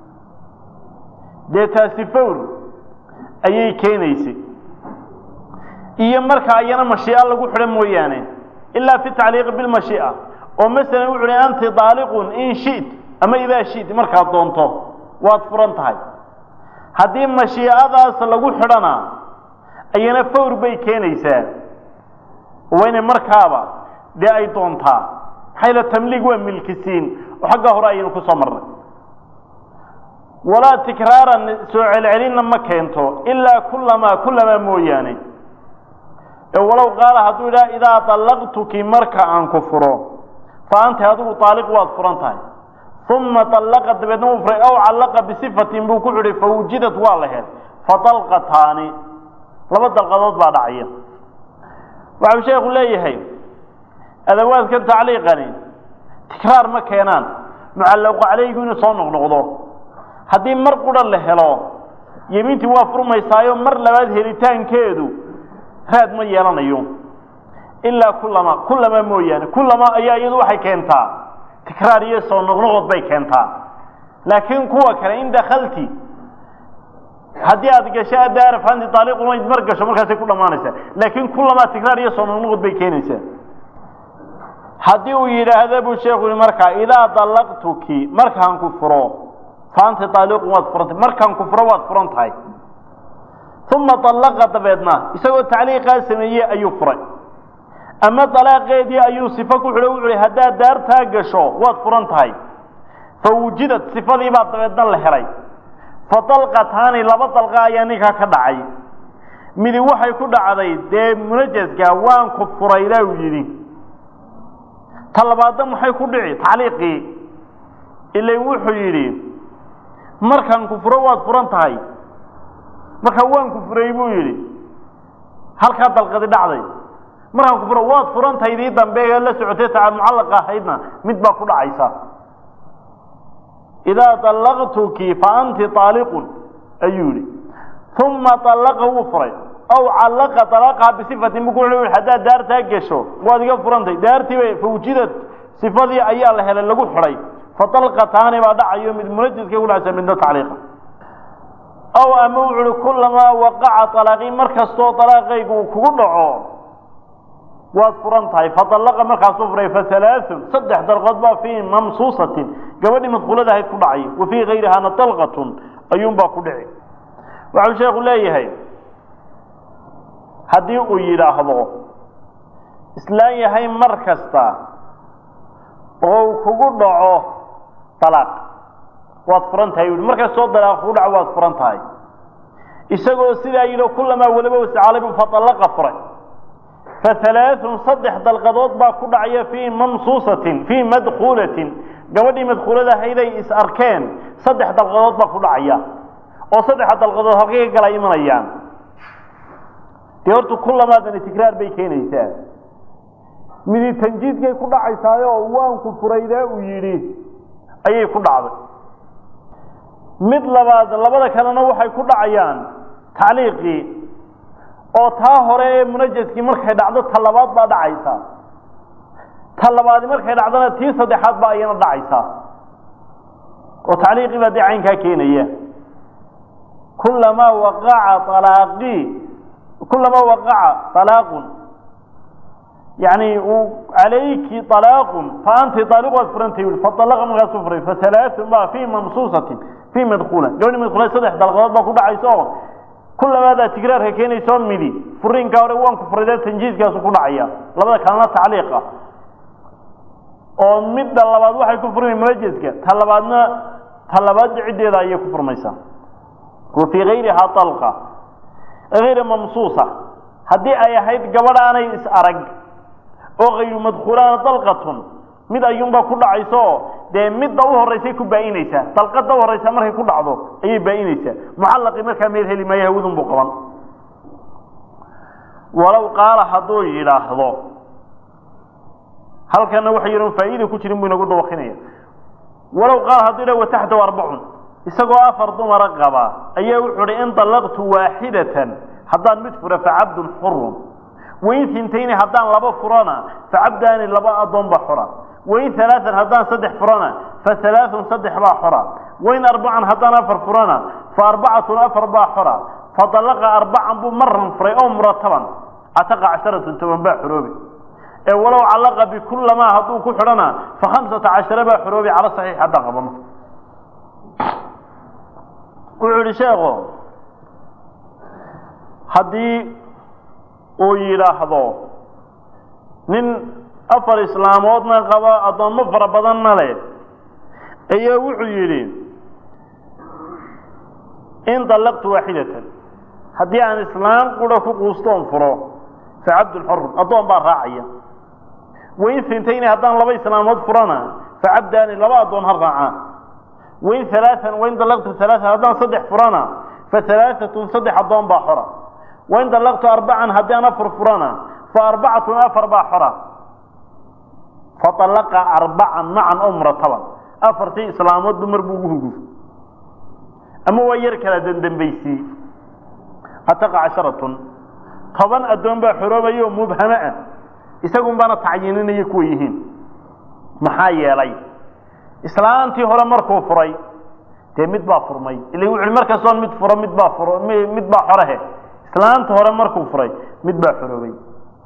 dee taasi fawr ayay keenaysay iyo marka ayana mashiica lagu xidho mooyaane ilaa fi tacliiqi bilmashiica oo masalan wuxu uhi anti daaliqun in shit ama idaa shit markaad doonto waad furan tahay haddii mashiicadaas lagu xidhana ayana fawr bay keenaysaa waa inay markaaba dee ay doontaa maxayla tamliig waa milkisiin oo xagga hore ayaynu ku soo marnay walaa tikraaran soo celcelinna ma keento ilaa kullamaa kullamaa mooyaane ee walow qaala hadduu idhaha idaa dallaqtuki marka aan ku furo fa anta adigu daaliq waad furan tahay uma dallaqa dabeedna uu furay aw callaqa bisifatin buu ku xidhay fa wujidad waa la hel fa dalqataani laba dalqadood baa dhacaya waxau sheekhu leeyahay adawaadkan tacliiqani tikraar ma keenaan mucallaqu calaygu inuu soo noqnoqdo haddii mar qura la helo yemiintii waa furmaysaayo mar labaad helitaankeedu raad ma yeelanayo ilaa kullama kullama mooyaane kullama ayaa iyadu waxay keentaa tikraar iyo soo noqnoqod bay keentaa laakiin kuwa kale in dakalti haddii aad gasho adaaraf anti taaliqun mar gasho markaasay ku dhammaanaysaa laakiin kullamaa tikraar iyo soo noqnoqod bay keenaysaa haddii uu yidhaahda buu sheekhu yihi markaa idaa dallaqtuki markaan ku furo fa anti taaliqun waad furantay markaan ku furo waad furan tahay uma dallaqa dabeedna isagoo tacliiqaa sameeyey ayuu furay ama dalaaqeedii ayuu sifo ku xidho wuxu uhi haddaad daartaa gasho waad furan tahay fa wujidad sifadii baa dabeedna la helay fa dalqataani laba dalqa ayaa ninkaa ka dhacay midi waxay ku dhacday dee munajaska waan ku furaydaa uu yidhi ta labaadna maxay ku dhici tacliiqii ilan wuxuu yidhi markaan ku furo waad furan tahay markaa waan ku furay buu yidhi halkaa dalqadi dhacday markaan ku furo waad furan tahay dii dambe ee la socotay taa mucallaqa ahaydna mid baa ku dhacaysa idaa dallaqtuki fa anti taaliqun ayuu yihi uma dallaqa wuu furay aw callaqa dalaqaha bisifatin buu ku wuxuu haddaad daartaa gesho waad iga furantay daartiiba fawjidad sifadii ayaa la helay lagu xidhay fa dalqataani baa dhacayo mid munajiska ku dhacaysa midna tacliiqa aw ama wuxu uhi kullamaa waqaca alaaqii mar kastoo dalaaqaygu uu kugu dhaco waad furan tahay fadallaqa markaasuu furay fahalaaثun saddex dalqood baa fii mamsuusatin gabadhii madkuulada ahayd ku dhacay wa fii gayrihana dalqatun ayuunbaa ku dhici waxau sheekhu leeyahay haddii uu yidhaahdo islaan yahay mar kasta oo uu kugu dhaco dalaaq waad furan tahay u mar kastoo dalaaq kugu dhaco waad furan tahay isagoo sidaa yidhi kulamaa waliba wascalabu fadallaqa furay fahalaaثun saddex dalqadood baa ku dhacaya fii mamsuusatin fii madkuulatin gabadhii madkuulada ahayday is arkeen saddex dalqadood baa ku dhacaya oo saddexa dalqadood halkay ka kala imanayaan dee horta kulamaadani tikraar bay keenaysaa midi tanjiidkay ku dhacaysaayo waanku furaydaa uu yidhi ayay ku dhacday mid labaad labada kalena waxay ku dhacayaan tacliiqii oo taa hore ee munajaskii markay dhacdo ta labaad baa dhacaysa ta labaadi markay dhacdona tii saddexaad baa iyana dhacaysa oo tacliiqii baa dee caynkaa keenaya kulamaa waqaca alaaqii kulamaa waqaca alaaqun yani calayki alaaqun fa anti aaliq waad furantay ui faalaqa markaasuu furay fahalaaثun baa fii mamsuusatin fii madkuula gabadhi madkuula saddex dalqadood baa ku dhacaysa oo kulamaadaa tigraarka keenayso midi furiinkaa hore waanku furayda tanjiiskaasu ku dhacaya labada kalena tacliiqa oo midda labaad waxay ku furmay munajaska ta labaadna ta labaadda ciddeeda ayay ku furmaysaa wa fii gayrihaa dalqa gayra mamsuusa haddii ay ahayd gabadh aanay is arag oo kayru madkuulaana dalqatun mid ayuunbaa ku dhacayso dee midda u horeysay ku baa-inaysaa dalqada u horeysa markay ku dhacdo ayay baa-inaysaa mucallaqii markaa meel heli maayo hawadun buu qaban walow qaala hadduu yidhaahdo halkana waxa yidhan faa'iida ku jirin buu inagu dawakinaya walow qaala hadduu yidhah wataxtahu arbacun isagoo afar dumara qaba ayaa wuxuu hi in dallaqtu waaxidatan haddaan mid fura facabdun xurun wain hintayni haddaan laba furana facabdaani laba addoon baa xora wain alaaan haddaan saddex furana fa alaaun saddex baa xora wain arbacan haddaan afar furana fa arbacatun afar baa xora fa dalaqa arbacan buu maran furay oo murataban cataqa casharatun toban baa xoroobi ee walow callaqa bikulamaa hadduu ku xidhana fa khamsata cashara baa xoroobi cala saxiix haddaan qabano wuxuu yihi sheekho haddii uu yidhaahdo nin afar islaamoodna qaba addoommo fara badanna leh ayaa wuxuu yidhi in dallaqtu waaxidatan haddii aan islaam qura ku quustoon furo fa cabdun xorun addoon baa raacaya wain hintayni haddaan laba islaamood furana fa cabdaani laba addoon ha raacaan wain alaaan wain dallaqtu alaaan haddaan saddex furana fa alaaatun saddex addoon baa xora wain dallaqtu arbacan haddii aan afar furana fa arbacatun afar baa xora faطalaqa arbacan macan oo murataban afartii islaamoodba mar buu ugu huguf ama waa yar kala dandambaysii ataqa casharatun toban addoon baa xoroobaya oo mubhamo ah isagun baana tacyiininaya kuwa yihiin maxaa yeelay islaantii hore markuu furay dee mid baa furmay ila wuxu mar kastoon mid furo mid baa furo mid baa xorehe islaanta hore markuu furay mid baa xoroobay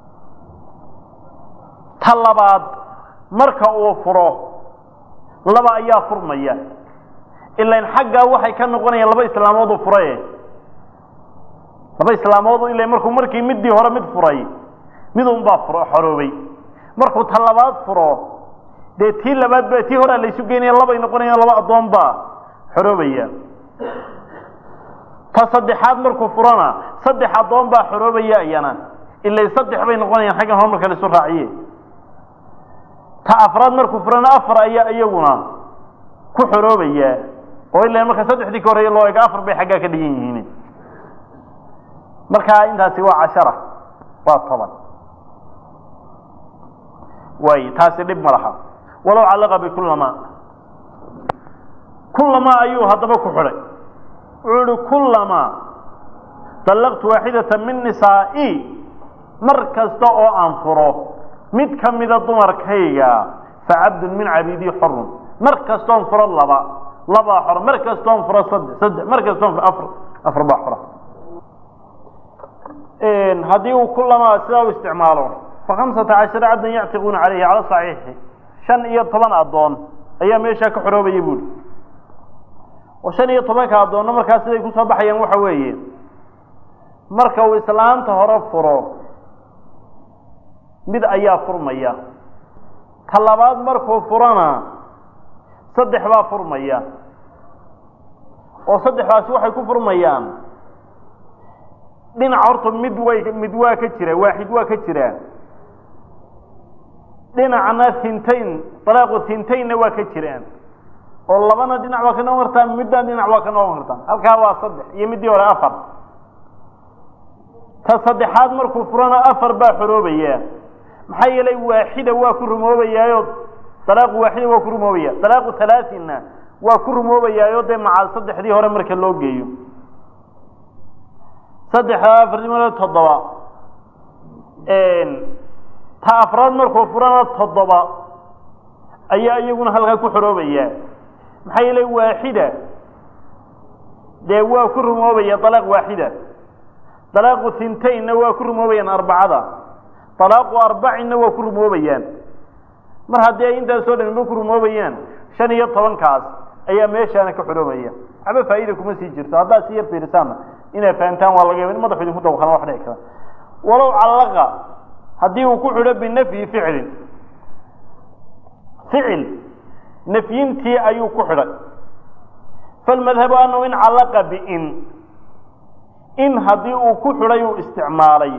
ta labaad marka uu furo laba ayaa furmaya ilan xaggaa waxay ka noqonayaan laba islaamood uu furaye laba islaamood ila markuu markii midii hore mid furay midun baa furo xoroobay markuu ta labaad furo dee tii labaad ba tii horea laysu geynaya labay noqonayaan laba addoon baa xoroobaya ta saddexaad markuu furona saddex addoon baa xoroobaya iyana ila saddex bay noqonayaan xaggan hore marka laisu raaciye ta afraad markuu furana afar ayaa iyaguna ku xoroobaya oo ila marka saddexdii ka horreeye loo ego afar bay xaggaa ka dhigan yihiin markaa intaasi waa cashara waa toban way taasi dhib ma laha walow callaqa bikulama kulama ayuu haddaba ku xidhay wuxuu uhi kulama dallaqtu waaxidata min nisaa'i mar kasta oo aan furo mid ka mida dumarkayga facabdun min cabiidii xorun mar kastoon furo laba labaa xor mar kastoon furo saddex saddex mar kastoon furo afar afar baa xora haddii uu kulama sidaa u isticmaalo fa khamsata cashara cabdan yactiquuna calayhi cala saxiixi shan iyo toban addoon ayaa meeshaa ka xoroobaya buuri oo shan iyo tobanka addoonna markaa siday kusoo baxayaan waxa weeye marka uu islaanta hore furo mid ayaa furmaya ka labaad markuu furana saddex baa furmaya oo saddexdaasi waxay ku furmayaan dhinac horta mid way mid waa ka jira waaxid waa ka jira dhinacna hintayn dalaaqu hintaynna waa ka jiraan oo labana dhinac waa ka noqon kartaa midna dhinac waa ka noqon kartaa halkaa waa saddex iyo middii hore afar ta saddexaad markuu furana afar baa xoroobaya maxaa yeelay waaxida waa ku rumoobayaayo dalaaqu waaxida waa ku rumoobaya dalaaqu halaasinna waa ku rumoobayaayo dee maca saddexdii hore marka loo geeyo saddexda afartimalo toddoba ta afraad markuu furana toddoba ayaa iyaguna halkaa ku xoroobaya maxaa yeelay waaxida dee waa ku rumoobaya dalaaq waaxida dalaaqu hintaynna waa ku rumoobayaan arbacada dalaaqu arbacinna waa ku rumoobayaan mar haddii ay intaasoo dhamiba ku rumoobayaan shan iyo tobankaas ayaa meeshaana ka xoroobaya waxba faa'iida kuma sii jirto haddaad si yar fiirisaanna inaad fahamtaan waa laga yaba in madaxu idinku dawqana wax dhici kara walow callaqa haddii uu ku xidho binafyi ficlin ficil nafyintii ayuu ku xidhay falmadhabu anahu in callaqa biin in haddii uu ku xidhay uu isticmaalay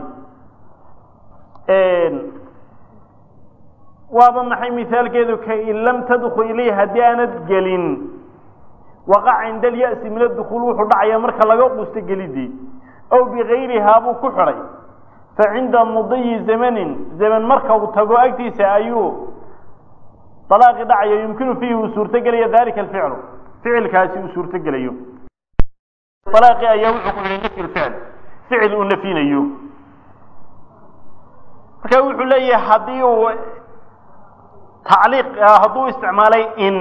waaba maxay mihaalkeedu ka in lam tadkul ilayh haddii aanad gelin waqac cinda alya'si min adukhuul wuxuu dhacayaa marka laga quusto gelidii ow bigayrihaa buu ku xidhay fa cinda mudiyi zamanin zaman marka uu tago agtiisa ayuu dalaaqi dhacaya yumkinu fiihi uu suurtogelaya dalika alficlu ficilkaasi uu suurtogelayo dalaaqi ayaa wuxuu ku xidhay nafyi lficl ficil uu nafyinayo marka wuxuu leeyahay haddii uu tacliiq hadduu isticmaalay in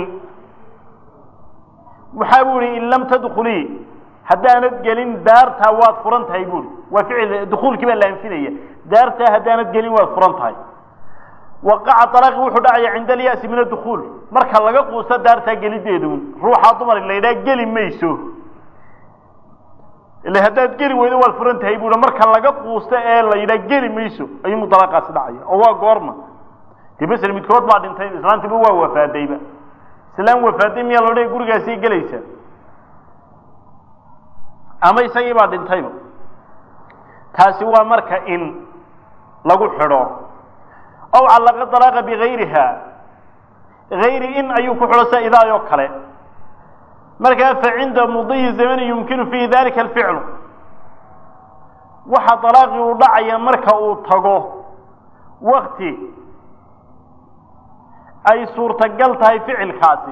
waxaa bu ihi in lam tadkulii haddaanad gelin daartaa waad furan tahay buuri waa ficil dukuulkii baa la anfinaya daartaa haddaanad gelin waad furan tahay waqaca alaaqi wuxuu dhacaya cinda alya'si min adukhuul marka laga quusto daartaa gelideedun ruuxaa dumar la yidhaha geli mayso ila haddaad geli weydo waad furan tahay buui marka laga quusto ee la yidhaha geli mayso ayuu mudalaaqaasi dhacaya oo waa goorma dee masel midkood baa dhintay islaantiiba waa wafaadayba islaan wafaaday miyaa la odhaya gurigaasii gelaysa ama isagii baa dhintayba taasi waa marka in lagu xidho aw callaqa dalaaqa bigayriha gayri in ayuu ku xidho sida idaayoo kale markaa fa cinda mudiyi zamani yumkinu fiihi dalika alficlu waxa dalaaqii uu dhacaya marka uu tago wakti ay suurtagal tahay ficilkaasi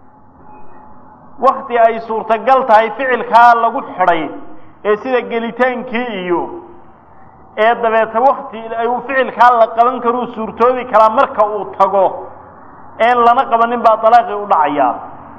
wakti ay suurtagal tahay ficilkaa lagu xidhay ee sida gelitaankii iyo ee dabeeta wakti ay ficilkaa la qaban karuu suurtoobi karaa marka uu tago een lana qabanin baa dalaaqii u dhacayaa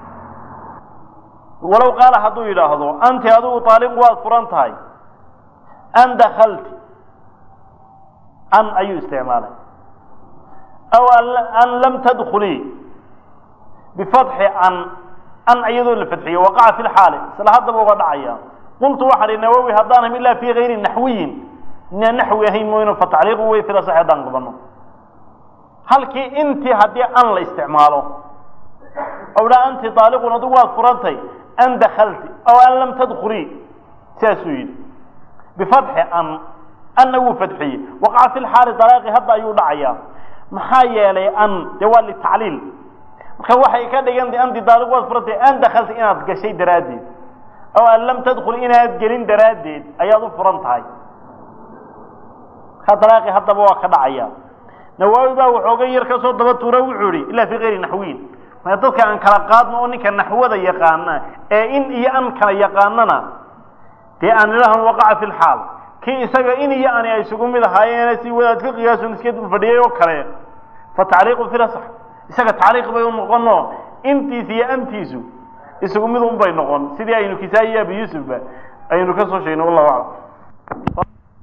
walow qaala hadduu yidhaahdo anti adigu taaliqu waad furan tahay an dakalti an ayuu isticmaalay aw an lam tadkulii bifatxi an an iyadoo la fadxiyo waqaca fi lxaali isla haddaba uga dhacaya qultu waxaa hi nawowi haddaanam ilaa fii gayri naxwiyin inaan naxwi ahayn mooyno fa tacliiqu way fila sax haddaan qabano halkii intii haddii an la isticmaalo ow dhaa anti taaliqun adigu waad furantay an dakalti aw an lam tadkulii sidaasuu yidhi bifatxi an anna wuu fadxiyey waqaca fi lxaali dalaaqi hadda ayuu dhacayaa maxaa yeelay an dee waa litacliil marka waxay ka dhigantay anti daaliq waad furantay an dakalta inaad gashay daraaddeed aw an lam tadkul inaad gelin daraaddeed ayaad u furan tahay markaa dalaaqi haddaba waa ka dhacaya nawaawi baa waxooga yar ka soo daba tuura wuxuu ihi ilaa fii kayri naxwiyin maya dadka aan kala qaadno oo ninka naxwada yaqaana ee in iyo an kala yaqaanana dee aan idhahan waqaca fi lxaal kii isaga in iyo ani ay isugu mid ahaayeene si wadaad ka qiyaasun iska dul fadhiyay oo kale fa tacliiqu filasax isaga tacliiq bay u noqono intiis iyo antiisu isugu mid un bay noqon sidii aynu kisaayi iyo abi yuusufba aynu ka soo sheegnay wallahu aclam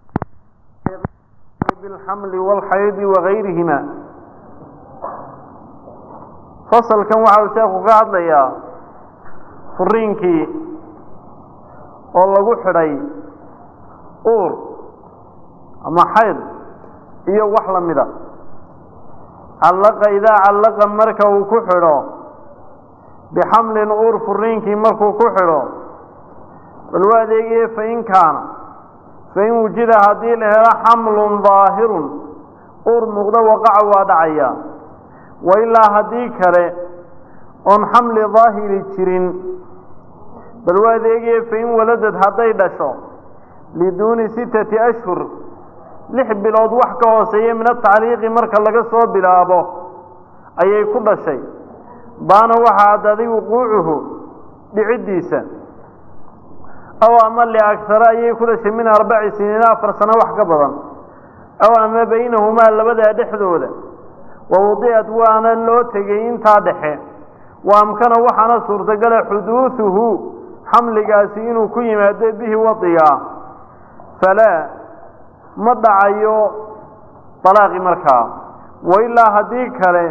bilxamli walxaydi wagayrihima fasalkan waxa uu sheekhu ka hadlayaa furiinkii oo lagu xidhay uur ama xayd iyo wax lamida callaqa idaa callaqa marka uu ku xidho bixamlin uur furiinkii markuu ku xidho bal waa adeegaye fain kaana fain wujida haddii la helo xamlun daahirun uur muuqdo waqaca waa dhacaya wa ilaa haddii kale oon xamli daahiri jirin bal waa adeegaye fain waladad hadday dhasho liduuni sittati ashhur lix bilood wax ka hooseeya min atacliiqi marka laga soo bilaabo ayay ku dhashay baana waxaa addaaday wuquucuhu dhiciddiisa aw ama liagsara ayay ku dhashay min arbaci siniina afar sano wax ka badan aw ama baynahumaa labadaa dhexdooda wa wadicat waana loo tegay intaa dhexe wa amkana waxaana suurtagala xuduuduhu xamligaasi inuu ku yimaado bihi wadiga falaa ma dhacayo dalaaqi markaa wa ilaa haddii kale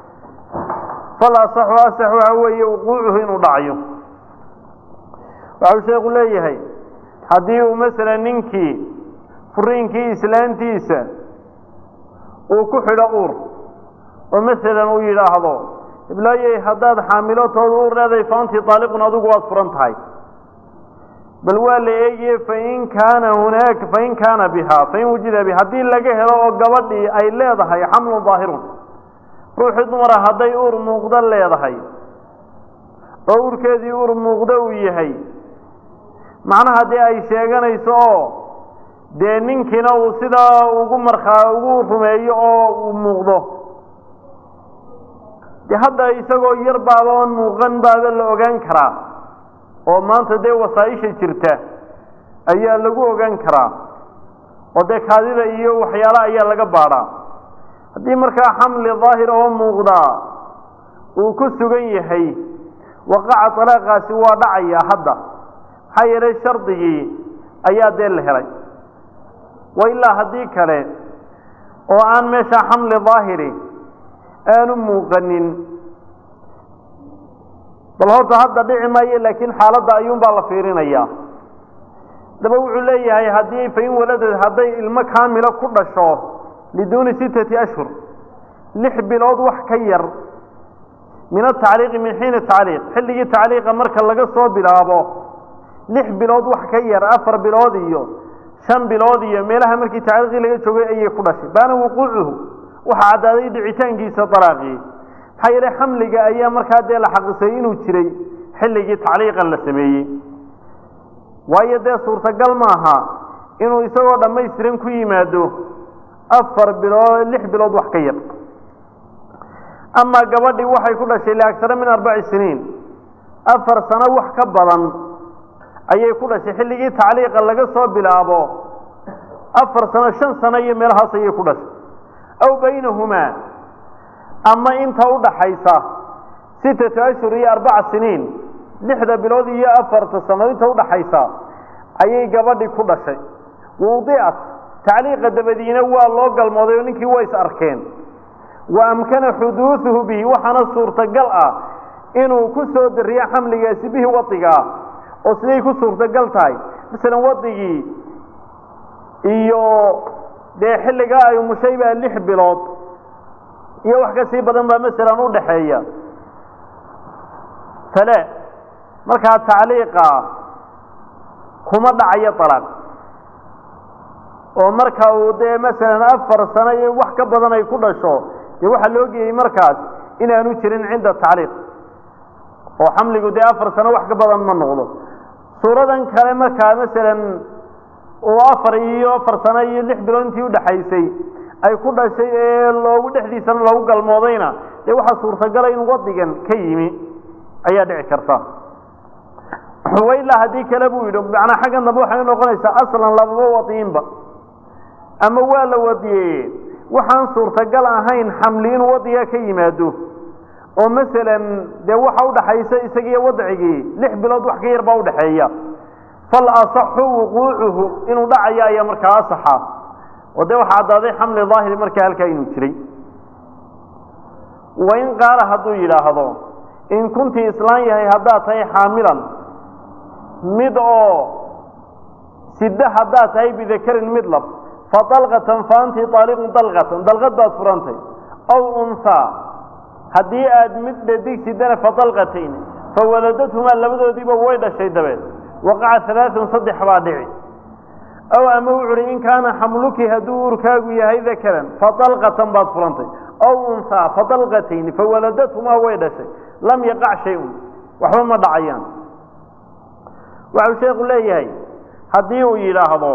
fal asaxu asax waxa weeye wuquucuhu inuu dhacayo waxau sheekhu leeyahay haddii uu masalan ninkii furiinkii islaantiisa uu ku xidho uur oo masalan uu yidhaahdo iblaayey haddaad xaamilotooda uur leedahay faantii daaliqun adigu waad furan tahay bal waa la eegiye fain kaana hunaaka fain kaana biha fain wujida biha haddii laga helo oo gabadhii ay leedahay xamlun daahirun ruuxii dumara hadday uur muuqdo leedahay oo uurkeedii uur muuqdo uu yahay macnaha dee ay sheeganayso oo dee ninkiina uu sidaa ugu markaa ugu rumeeyo oo uu muuqdo dee hadda isagoo yar baaba oon muuqan baaba la ogaan karaa oo maanta dee wasaaisha jirta ayaa lagu ogaan karaa oo dee kaadida iyo waxyaala ayaa laga baadhaa haddii markaa xamli daahir oo muuqdaa uu ku sugan yahay waqaca dalaaqaasi waa dhacayaa hadda maxaa yeelay shardigii ayaa dee la helay wa ilaa haddii kale oo aan meesha xamli daahiri aanu muuqanin bal horta hadda dhici maayo laakiin xaaladda ayuunbaa la fiirinayaa daba wuxuu leeyahay haddii fain waladad hadday ilmo kaamilo ku dhasho liduuni sittati ashhur lix bilood wax ka yar min atacliiqi min xiini tacliiq xilligii tacliiqa marka laga soo bilaabo lix bilood wax ka yar afar bilood iyo shan bilood iyo meelaha markii tacliiqii laga joogay ayay ku dhashay baana wuquucuhu waxaa caddaaday dhicitaankiisa dalaaqii maxaa yeelay xamliga ayaa markaa dee la xaqisay inuu jiray xilligii tacliiqan la sameeyey waayo dee suurtagal maaha inuu isagoo dhammaystiran ku yimaado afar bilood lix bilood wax ka yar amaa gabadhii waxay ku dhashay liagsara min arbaci siniin afar sano wax ka badan ayay ku dhashay xilligii tacliiqa laga soo bilaabo afar sano shan sano iyo meelahaas ayay ku dhashay aw baynahumaa ama inta u dhaxaysa sittatu ashhur iyo arbaca siniin lixda bilood iyo afarta sano inta udhaxaysa ayay gabadhii ku dhashay wudiat tacliiqa dabadiina waa loo galmooday oo ninkii waa is arkeen wa amkana xuduuduhu bihi waxaana suurtagal ah inuu ku soo dariyo xamligaasi bihi wadigaa oo siday ku suurtagal tahay masalan wadigii iyo dee xilligaa ay umushay baa lix bilood iyo wax ka sii badan baa masalan u dhaxeeya tale markaa tacliiqa kuma dhacayo alaaq oo marka uu dee masalan afar sano iyo wax ka badan ay ku dhasho dee waxaa loo geeyey markaas inaanu jirin cinda tacliiq oo xamligu dee afar sano wax ka badan ma noqdo suuradan kale markaa masalan uu afar iyo afar sano iyo lix bilood intii udhaxaysay ay ku dhashay ee loogu dhexdiisana loogu galmoodayna dee waxaa suurtagala in wadigan ka yimi ayaa dhici karta ilaa haddii kale buu yidhi macnaa xaggan dambe waxay noqonaysaa aslan lababa wadiinba ama waa la wadiyeye waxaan suurtagal ahayn xamli inuu wadiga ka yimaado oo masalan dee waxa udhaxaysa isagiiyo wadcigii lix bilood wax ka yar baa udhaxeeya fal asaxu wuquucuhu inuu dhacayo ayaa markaa asaxa oo dee waxaa caddaaday xamli daahiri markaa halkaa inuu jiray wain qaala hadduu yidhaahdo in kuntii islaan yahay haddaad tahay xaamilan mid oo sida haddaad tahay bidakarin mid lab fa dalqatan fa anti aaliqun dalqatan dalqad baad furantay aw unhaa haddii aad mid dhadig sidana fa dalqatayn fa waladadhumaa labadoodiiba way dhashay dabeed waqaca alaaun saddex baa dhici aw ama wuxu uhi in kaana xamluki hadduu urkaagu yahay dakaran fa dalqatan baad furantay aw unhaa fa dalqatayn fa waladadhumaa way dhashay lam yaqac shay-un waxba ma dhacayaan waxau sheekhu leeyahay haddii uu yidhaahdo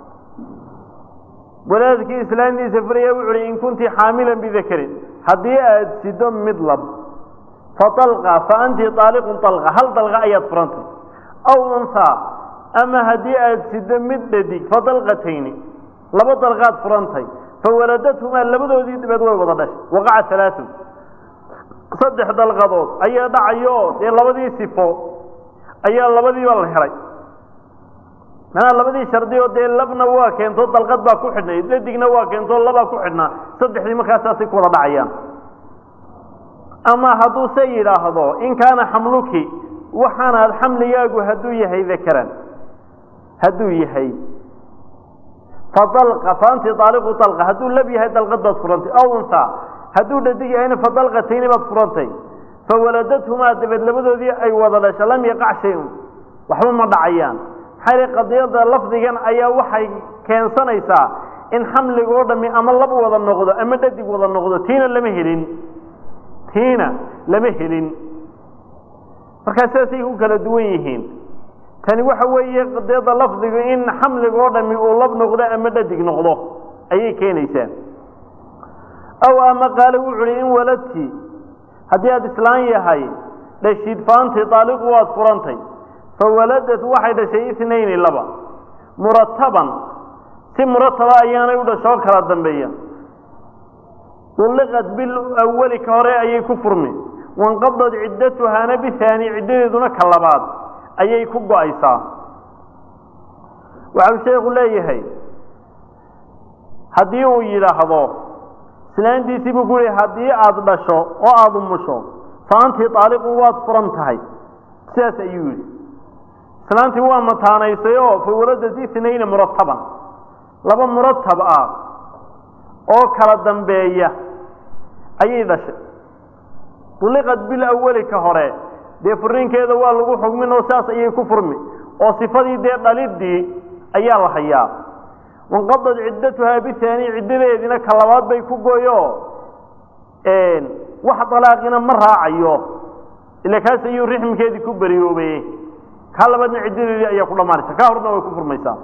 walaadkii islaantiisa furaya wuxu uhi in kunti xaamilan bidakarin haddii aad sido mid lab fa dalqa fa anti aaliqun dalqa hal dalqa ayaad furantay aw unhaa ama haddii aad sido mid dhadig fa dalqatayni laba dalqaad furantay fa waladadhumaa labadoodii dibeed way wada dhashay waqaca alaaun saddex dalqadood ayaa dhacayo dee labadii sifo ayaa labadiiba la helay manaa labadii shardi oo dee labna waa keento dalqad baa ku xidhnay dadigna waa keento labaa ku xidhnaa saddexdii markaasaasay ku wada dhacayaan ama hadduu se yidhaahdo in kaana xamluki waxaanaad xamligaagu hadduu yahay dakaran hadduu yahay fa dalqa fa anti aaliqu dalqa hadduu lab yahay dalqad baad furantay aw unhaa hadduu dhadig yahayna fa dalqatayni baad furantay fa waladadhumaa dabeed labadoodii ay wada dhasha lam yaqac shay-un waxba ma dhacayaan maxaa yidhi qadiyadda lafdigan ayaa waxay keensanaysaa in xamliga oo dhami ama lab wada noqdo ama dhadig wada noqdo tiina lama helin tiina lama helin markaa sidaasay ku kala duwan yihiin tani waxa weeye qadiyadda lafdigu in xamliga oo dhami uu lab noqdo ama dhadig noqdo ayay keenaysaa aw ama qaale wuxu uhi in waladti haddii aada islaan yahay dhashid faanti daaliqu waad furantay fa waladad waxay dhashay itnayni laba murataban si murataba ayaanay u dhashoo kala dambeeya ulliqat bil awali ka hore ayay ku furmi wanqadad ciddatuhaana bihaani ciddadeeduna ka labaad ayay ku go-aysaa waxau sheekhu leeyahay haddii uu yidhaahdo islaantiisii buu ku yihi haddii aada dhasho oo aada umusho fa anti aaliqun waad furan tahay sidaas ayuu yidhi islaantii waa mataanaysay oo fa waladad itnayna murataban laba muratab ah oo kala dambeeya ayay dhashay uliqad bil awali ka hore dee furiinkeeda waa lagu xugmin oo saas ayay ku furmi oo sifadii dee dhalidii ayaa la hayaa wanqadad ciddatuhaa bihaani ciddadeediina ka labaad bay ku gooyo wax dalaaqina ma raacayo ila kaas ayuu rixmkeedii ku beriyoobay kaa labaadna ciddadeedii ayaa ku dhammaanaysa kaa horna way ku furmaysaa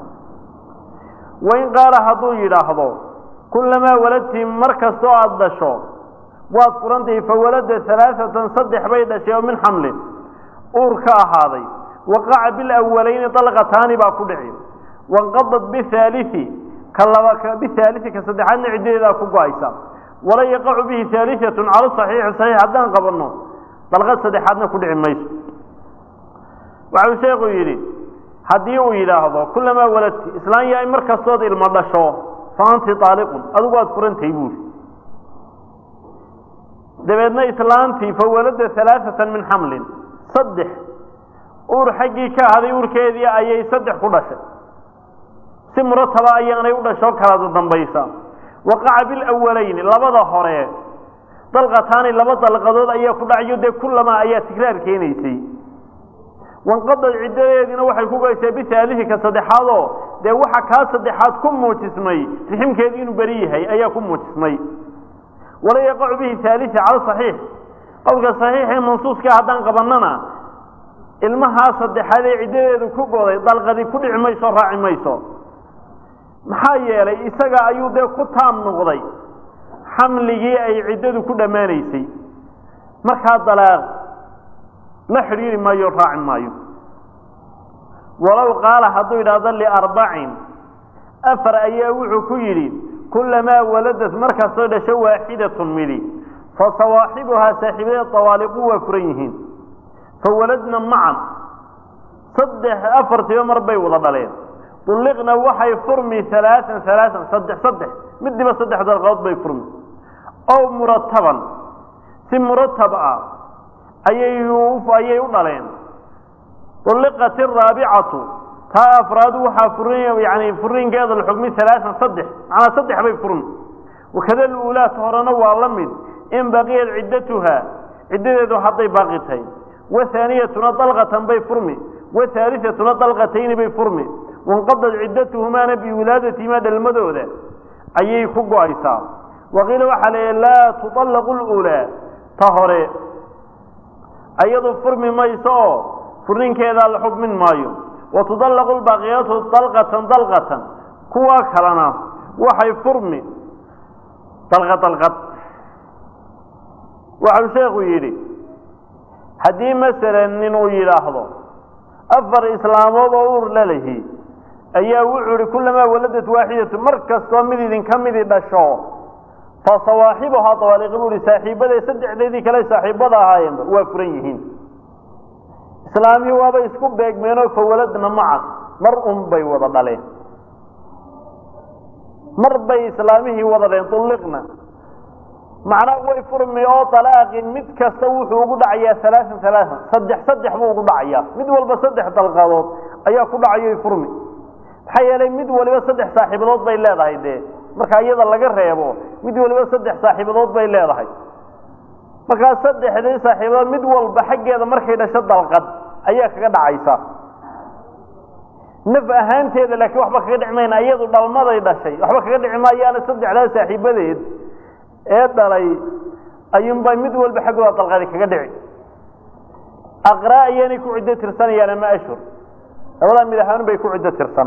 wain qaala hadduu yidhaahdo kullamaa waladti mar kastoo aada dhasho waad furantahay fawalada alaaatan saddex bay dhashay oo min xamlin uur ka ahaaday waqaca bilawaleyni dalqataani baa ku dhici wanqadad bihalii ka laba bihaalii ka saddexaadna ciddadeedaa ku go-aysa wala yaqacu bihi haaliatun cala saxiixi saxiix haddaan qabanno dalqad saddexaadna ku dhici mayso waxau sheekhu yidhi haddii uu yidhaahdo kulamaa waladti islaan yahay mar kastood ilmo dhasho fa anti aaliqun adigu waad furantahay buuri dabeedna islaantii fa walada alaaatan min xamlin saddex uur xaggii ka ahaday uurkeedii ayay saddex ku dhashay si murataba ayaanay u dhasho kala dambaysa waqaca bilawaleyni labada hore dalqataani laba dalqadood ayaa ku dhacayo dee kulamaa ayaa tigraar keenaysay wanqadad ciddadeediina waxay ku geysaa bihaalihi ka saddexaadoo dee waxa kaa saddexaad ku muujismay riximkeedu inuu beri yahay ayaa ku muujismay wala yaqacu bihi haalii cala saxiix qowlka saxiixee mansuuska haddaan qabanana ilmahaa saddexaad ee ciddadeedu ku goday dalqadi ku dhici mayso raaci mayso maxaa yeelay isaga ayuu dee ku taam noqday xamligii ay ciddadu ku dhammaanaysay markaa dalaaq la xidhiiri maayo raaci maayo walow qaala hadduu yidhaahdo liarbacin afar ayaa wuxuu ku yidhi kulamaa waladad markastoo dhasho waaxidatun midi fa sawaaxibuhaa saaxiibadeed tawaaliqu waa furan yihiin fa waladna macan saddex afartiba mar bay wada dhaleen ulliqna waxay furmi alaaan alaaan saddex saddex midiba saddex dalqadood bay furmi ow murataban si muratab ah ayay ayay u dhaleen ulliqat araabicatu taa afraad waxaa furin yani furinkeeda la xugmi alaaan saddex macnaa saddex bay furmi wakada luulaat horena waa la mid in baqiyat ciddatuha ciddadeedu hadday baaqi tahay wahaaniyatuna dalqatan bay furmi wahaaliatuna dalqatayni bay furmi wanqadad ciddatuhumaana biwilaadatihimaa dhalmadooda ayay ku go-aysaa waqiila waxaa la laa tuطallaqu lulaa ta hore ayadu furmi mayso oo furninkeedaa la xugmin maayo wa tudallaqu lbaaqiyatu dalqatan dalqatan kuwa kalena waxay furmi dalqad dalqad waxau sheekhu yidhi haddii masalan nin uu yidhaahdo afar islaamood oo uur lalahi ayaa wuxuu ihi kulamaa waladad waaxidatu mar kastoo mid idinka midi dhasho fa sawaaxibuhaa dawaaliqi buu ihi saaxiibaday saddexdeedii kale saaxiibada ahaayeenba waa furan yihiin islaamihii waaba isku beegmeenoo fawaladna maca mar un bay wada dhaleen mar bay islaamihii wada dhaleen ulliqna macnaa way furmi oo dalaaqin mid kasta wuxuu ugu dhacayaa alaaan alaaan saddex saddex buu ugu dhacayaa mid walba saddex dalqadood ayaa ku dhacayo furmi maxaa yeelay mid waliba saddex saaxiibadood bay leedahay dee marka iyada laga reebo mid waliba saddex saaxiibadood bay leedahay markaa saddexdii saaxiibadood mid walba xaggeeda markay dhasho dalqad ayaa kaga dhacaysa naf ahaanteeda laakiin waxba kaga dhici mayna iyadu dhalmaday dhashay waxba kaga dhici maayaana saddexdaa saaxiibadeed ee dhalay ayuunbay mid walba xaggooda dalqadi kaga dhici aqraa ayaanay ku ciddo tirsanayaan ama ashhur labadaa mid ahaan bay ku ciddo tirsan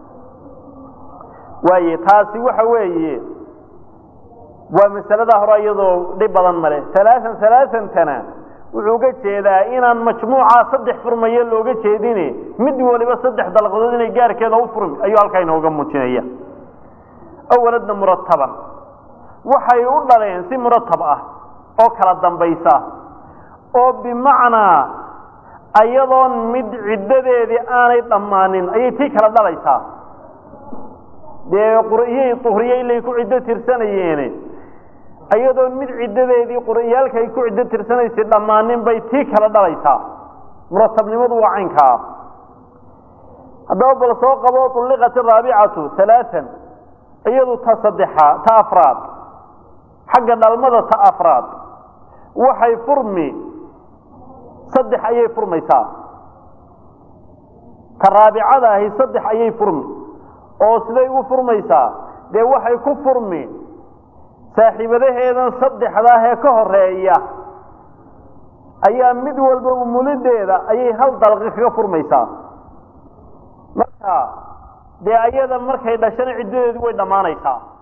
waaye taasi waxa weeye waa masalada hore iyadoo dhib badan male alaaan alaatantana wuxuu ga jeedaa inaan majmuuca saddex furmayo looga jeedine mid waliba saddex dalqadood inay gaarkeeda u furmi ayuu halkaa inooga muujinaya awaladna murataban waxay u dhaleen si muratab ah oo kala dambaysa oo bimacnaa ayadoon mid ciddadeedii aanay dhammaanin ayay tii kala dhalaysaa dee qur'iyey uhriye ilay ku ciddo tirsanayeene ayadoon mid ciddadeedii qur'iyaalka ay ku ciddo tirsanaysay dhammaanin bay tii kala dhalaysaa muratabnimadu waa caynkaa haddaba bal soo qabo ulliqat araabicatu alaaan iyadu ta saddexa ta afraad xagga dhalmada ta afraad waxay furmi saddex ayay furmaysaa ta raabicada ahi saddex ayay furmi oo siday ugu furmaysaa dee waxay ku furmi saaxiibadaheedan saddexdaah ee ka horeeya ayaa mid walba umulideeda ayay hal dalqi kaga furmaysaa marka dee ayada markay dhashana ciddadeedu way dhammaanaysaa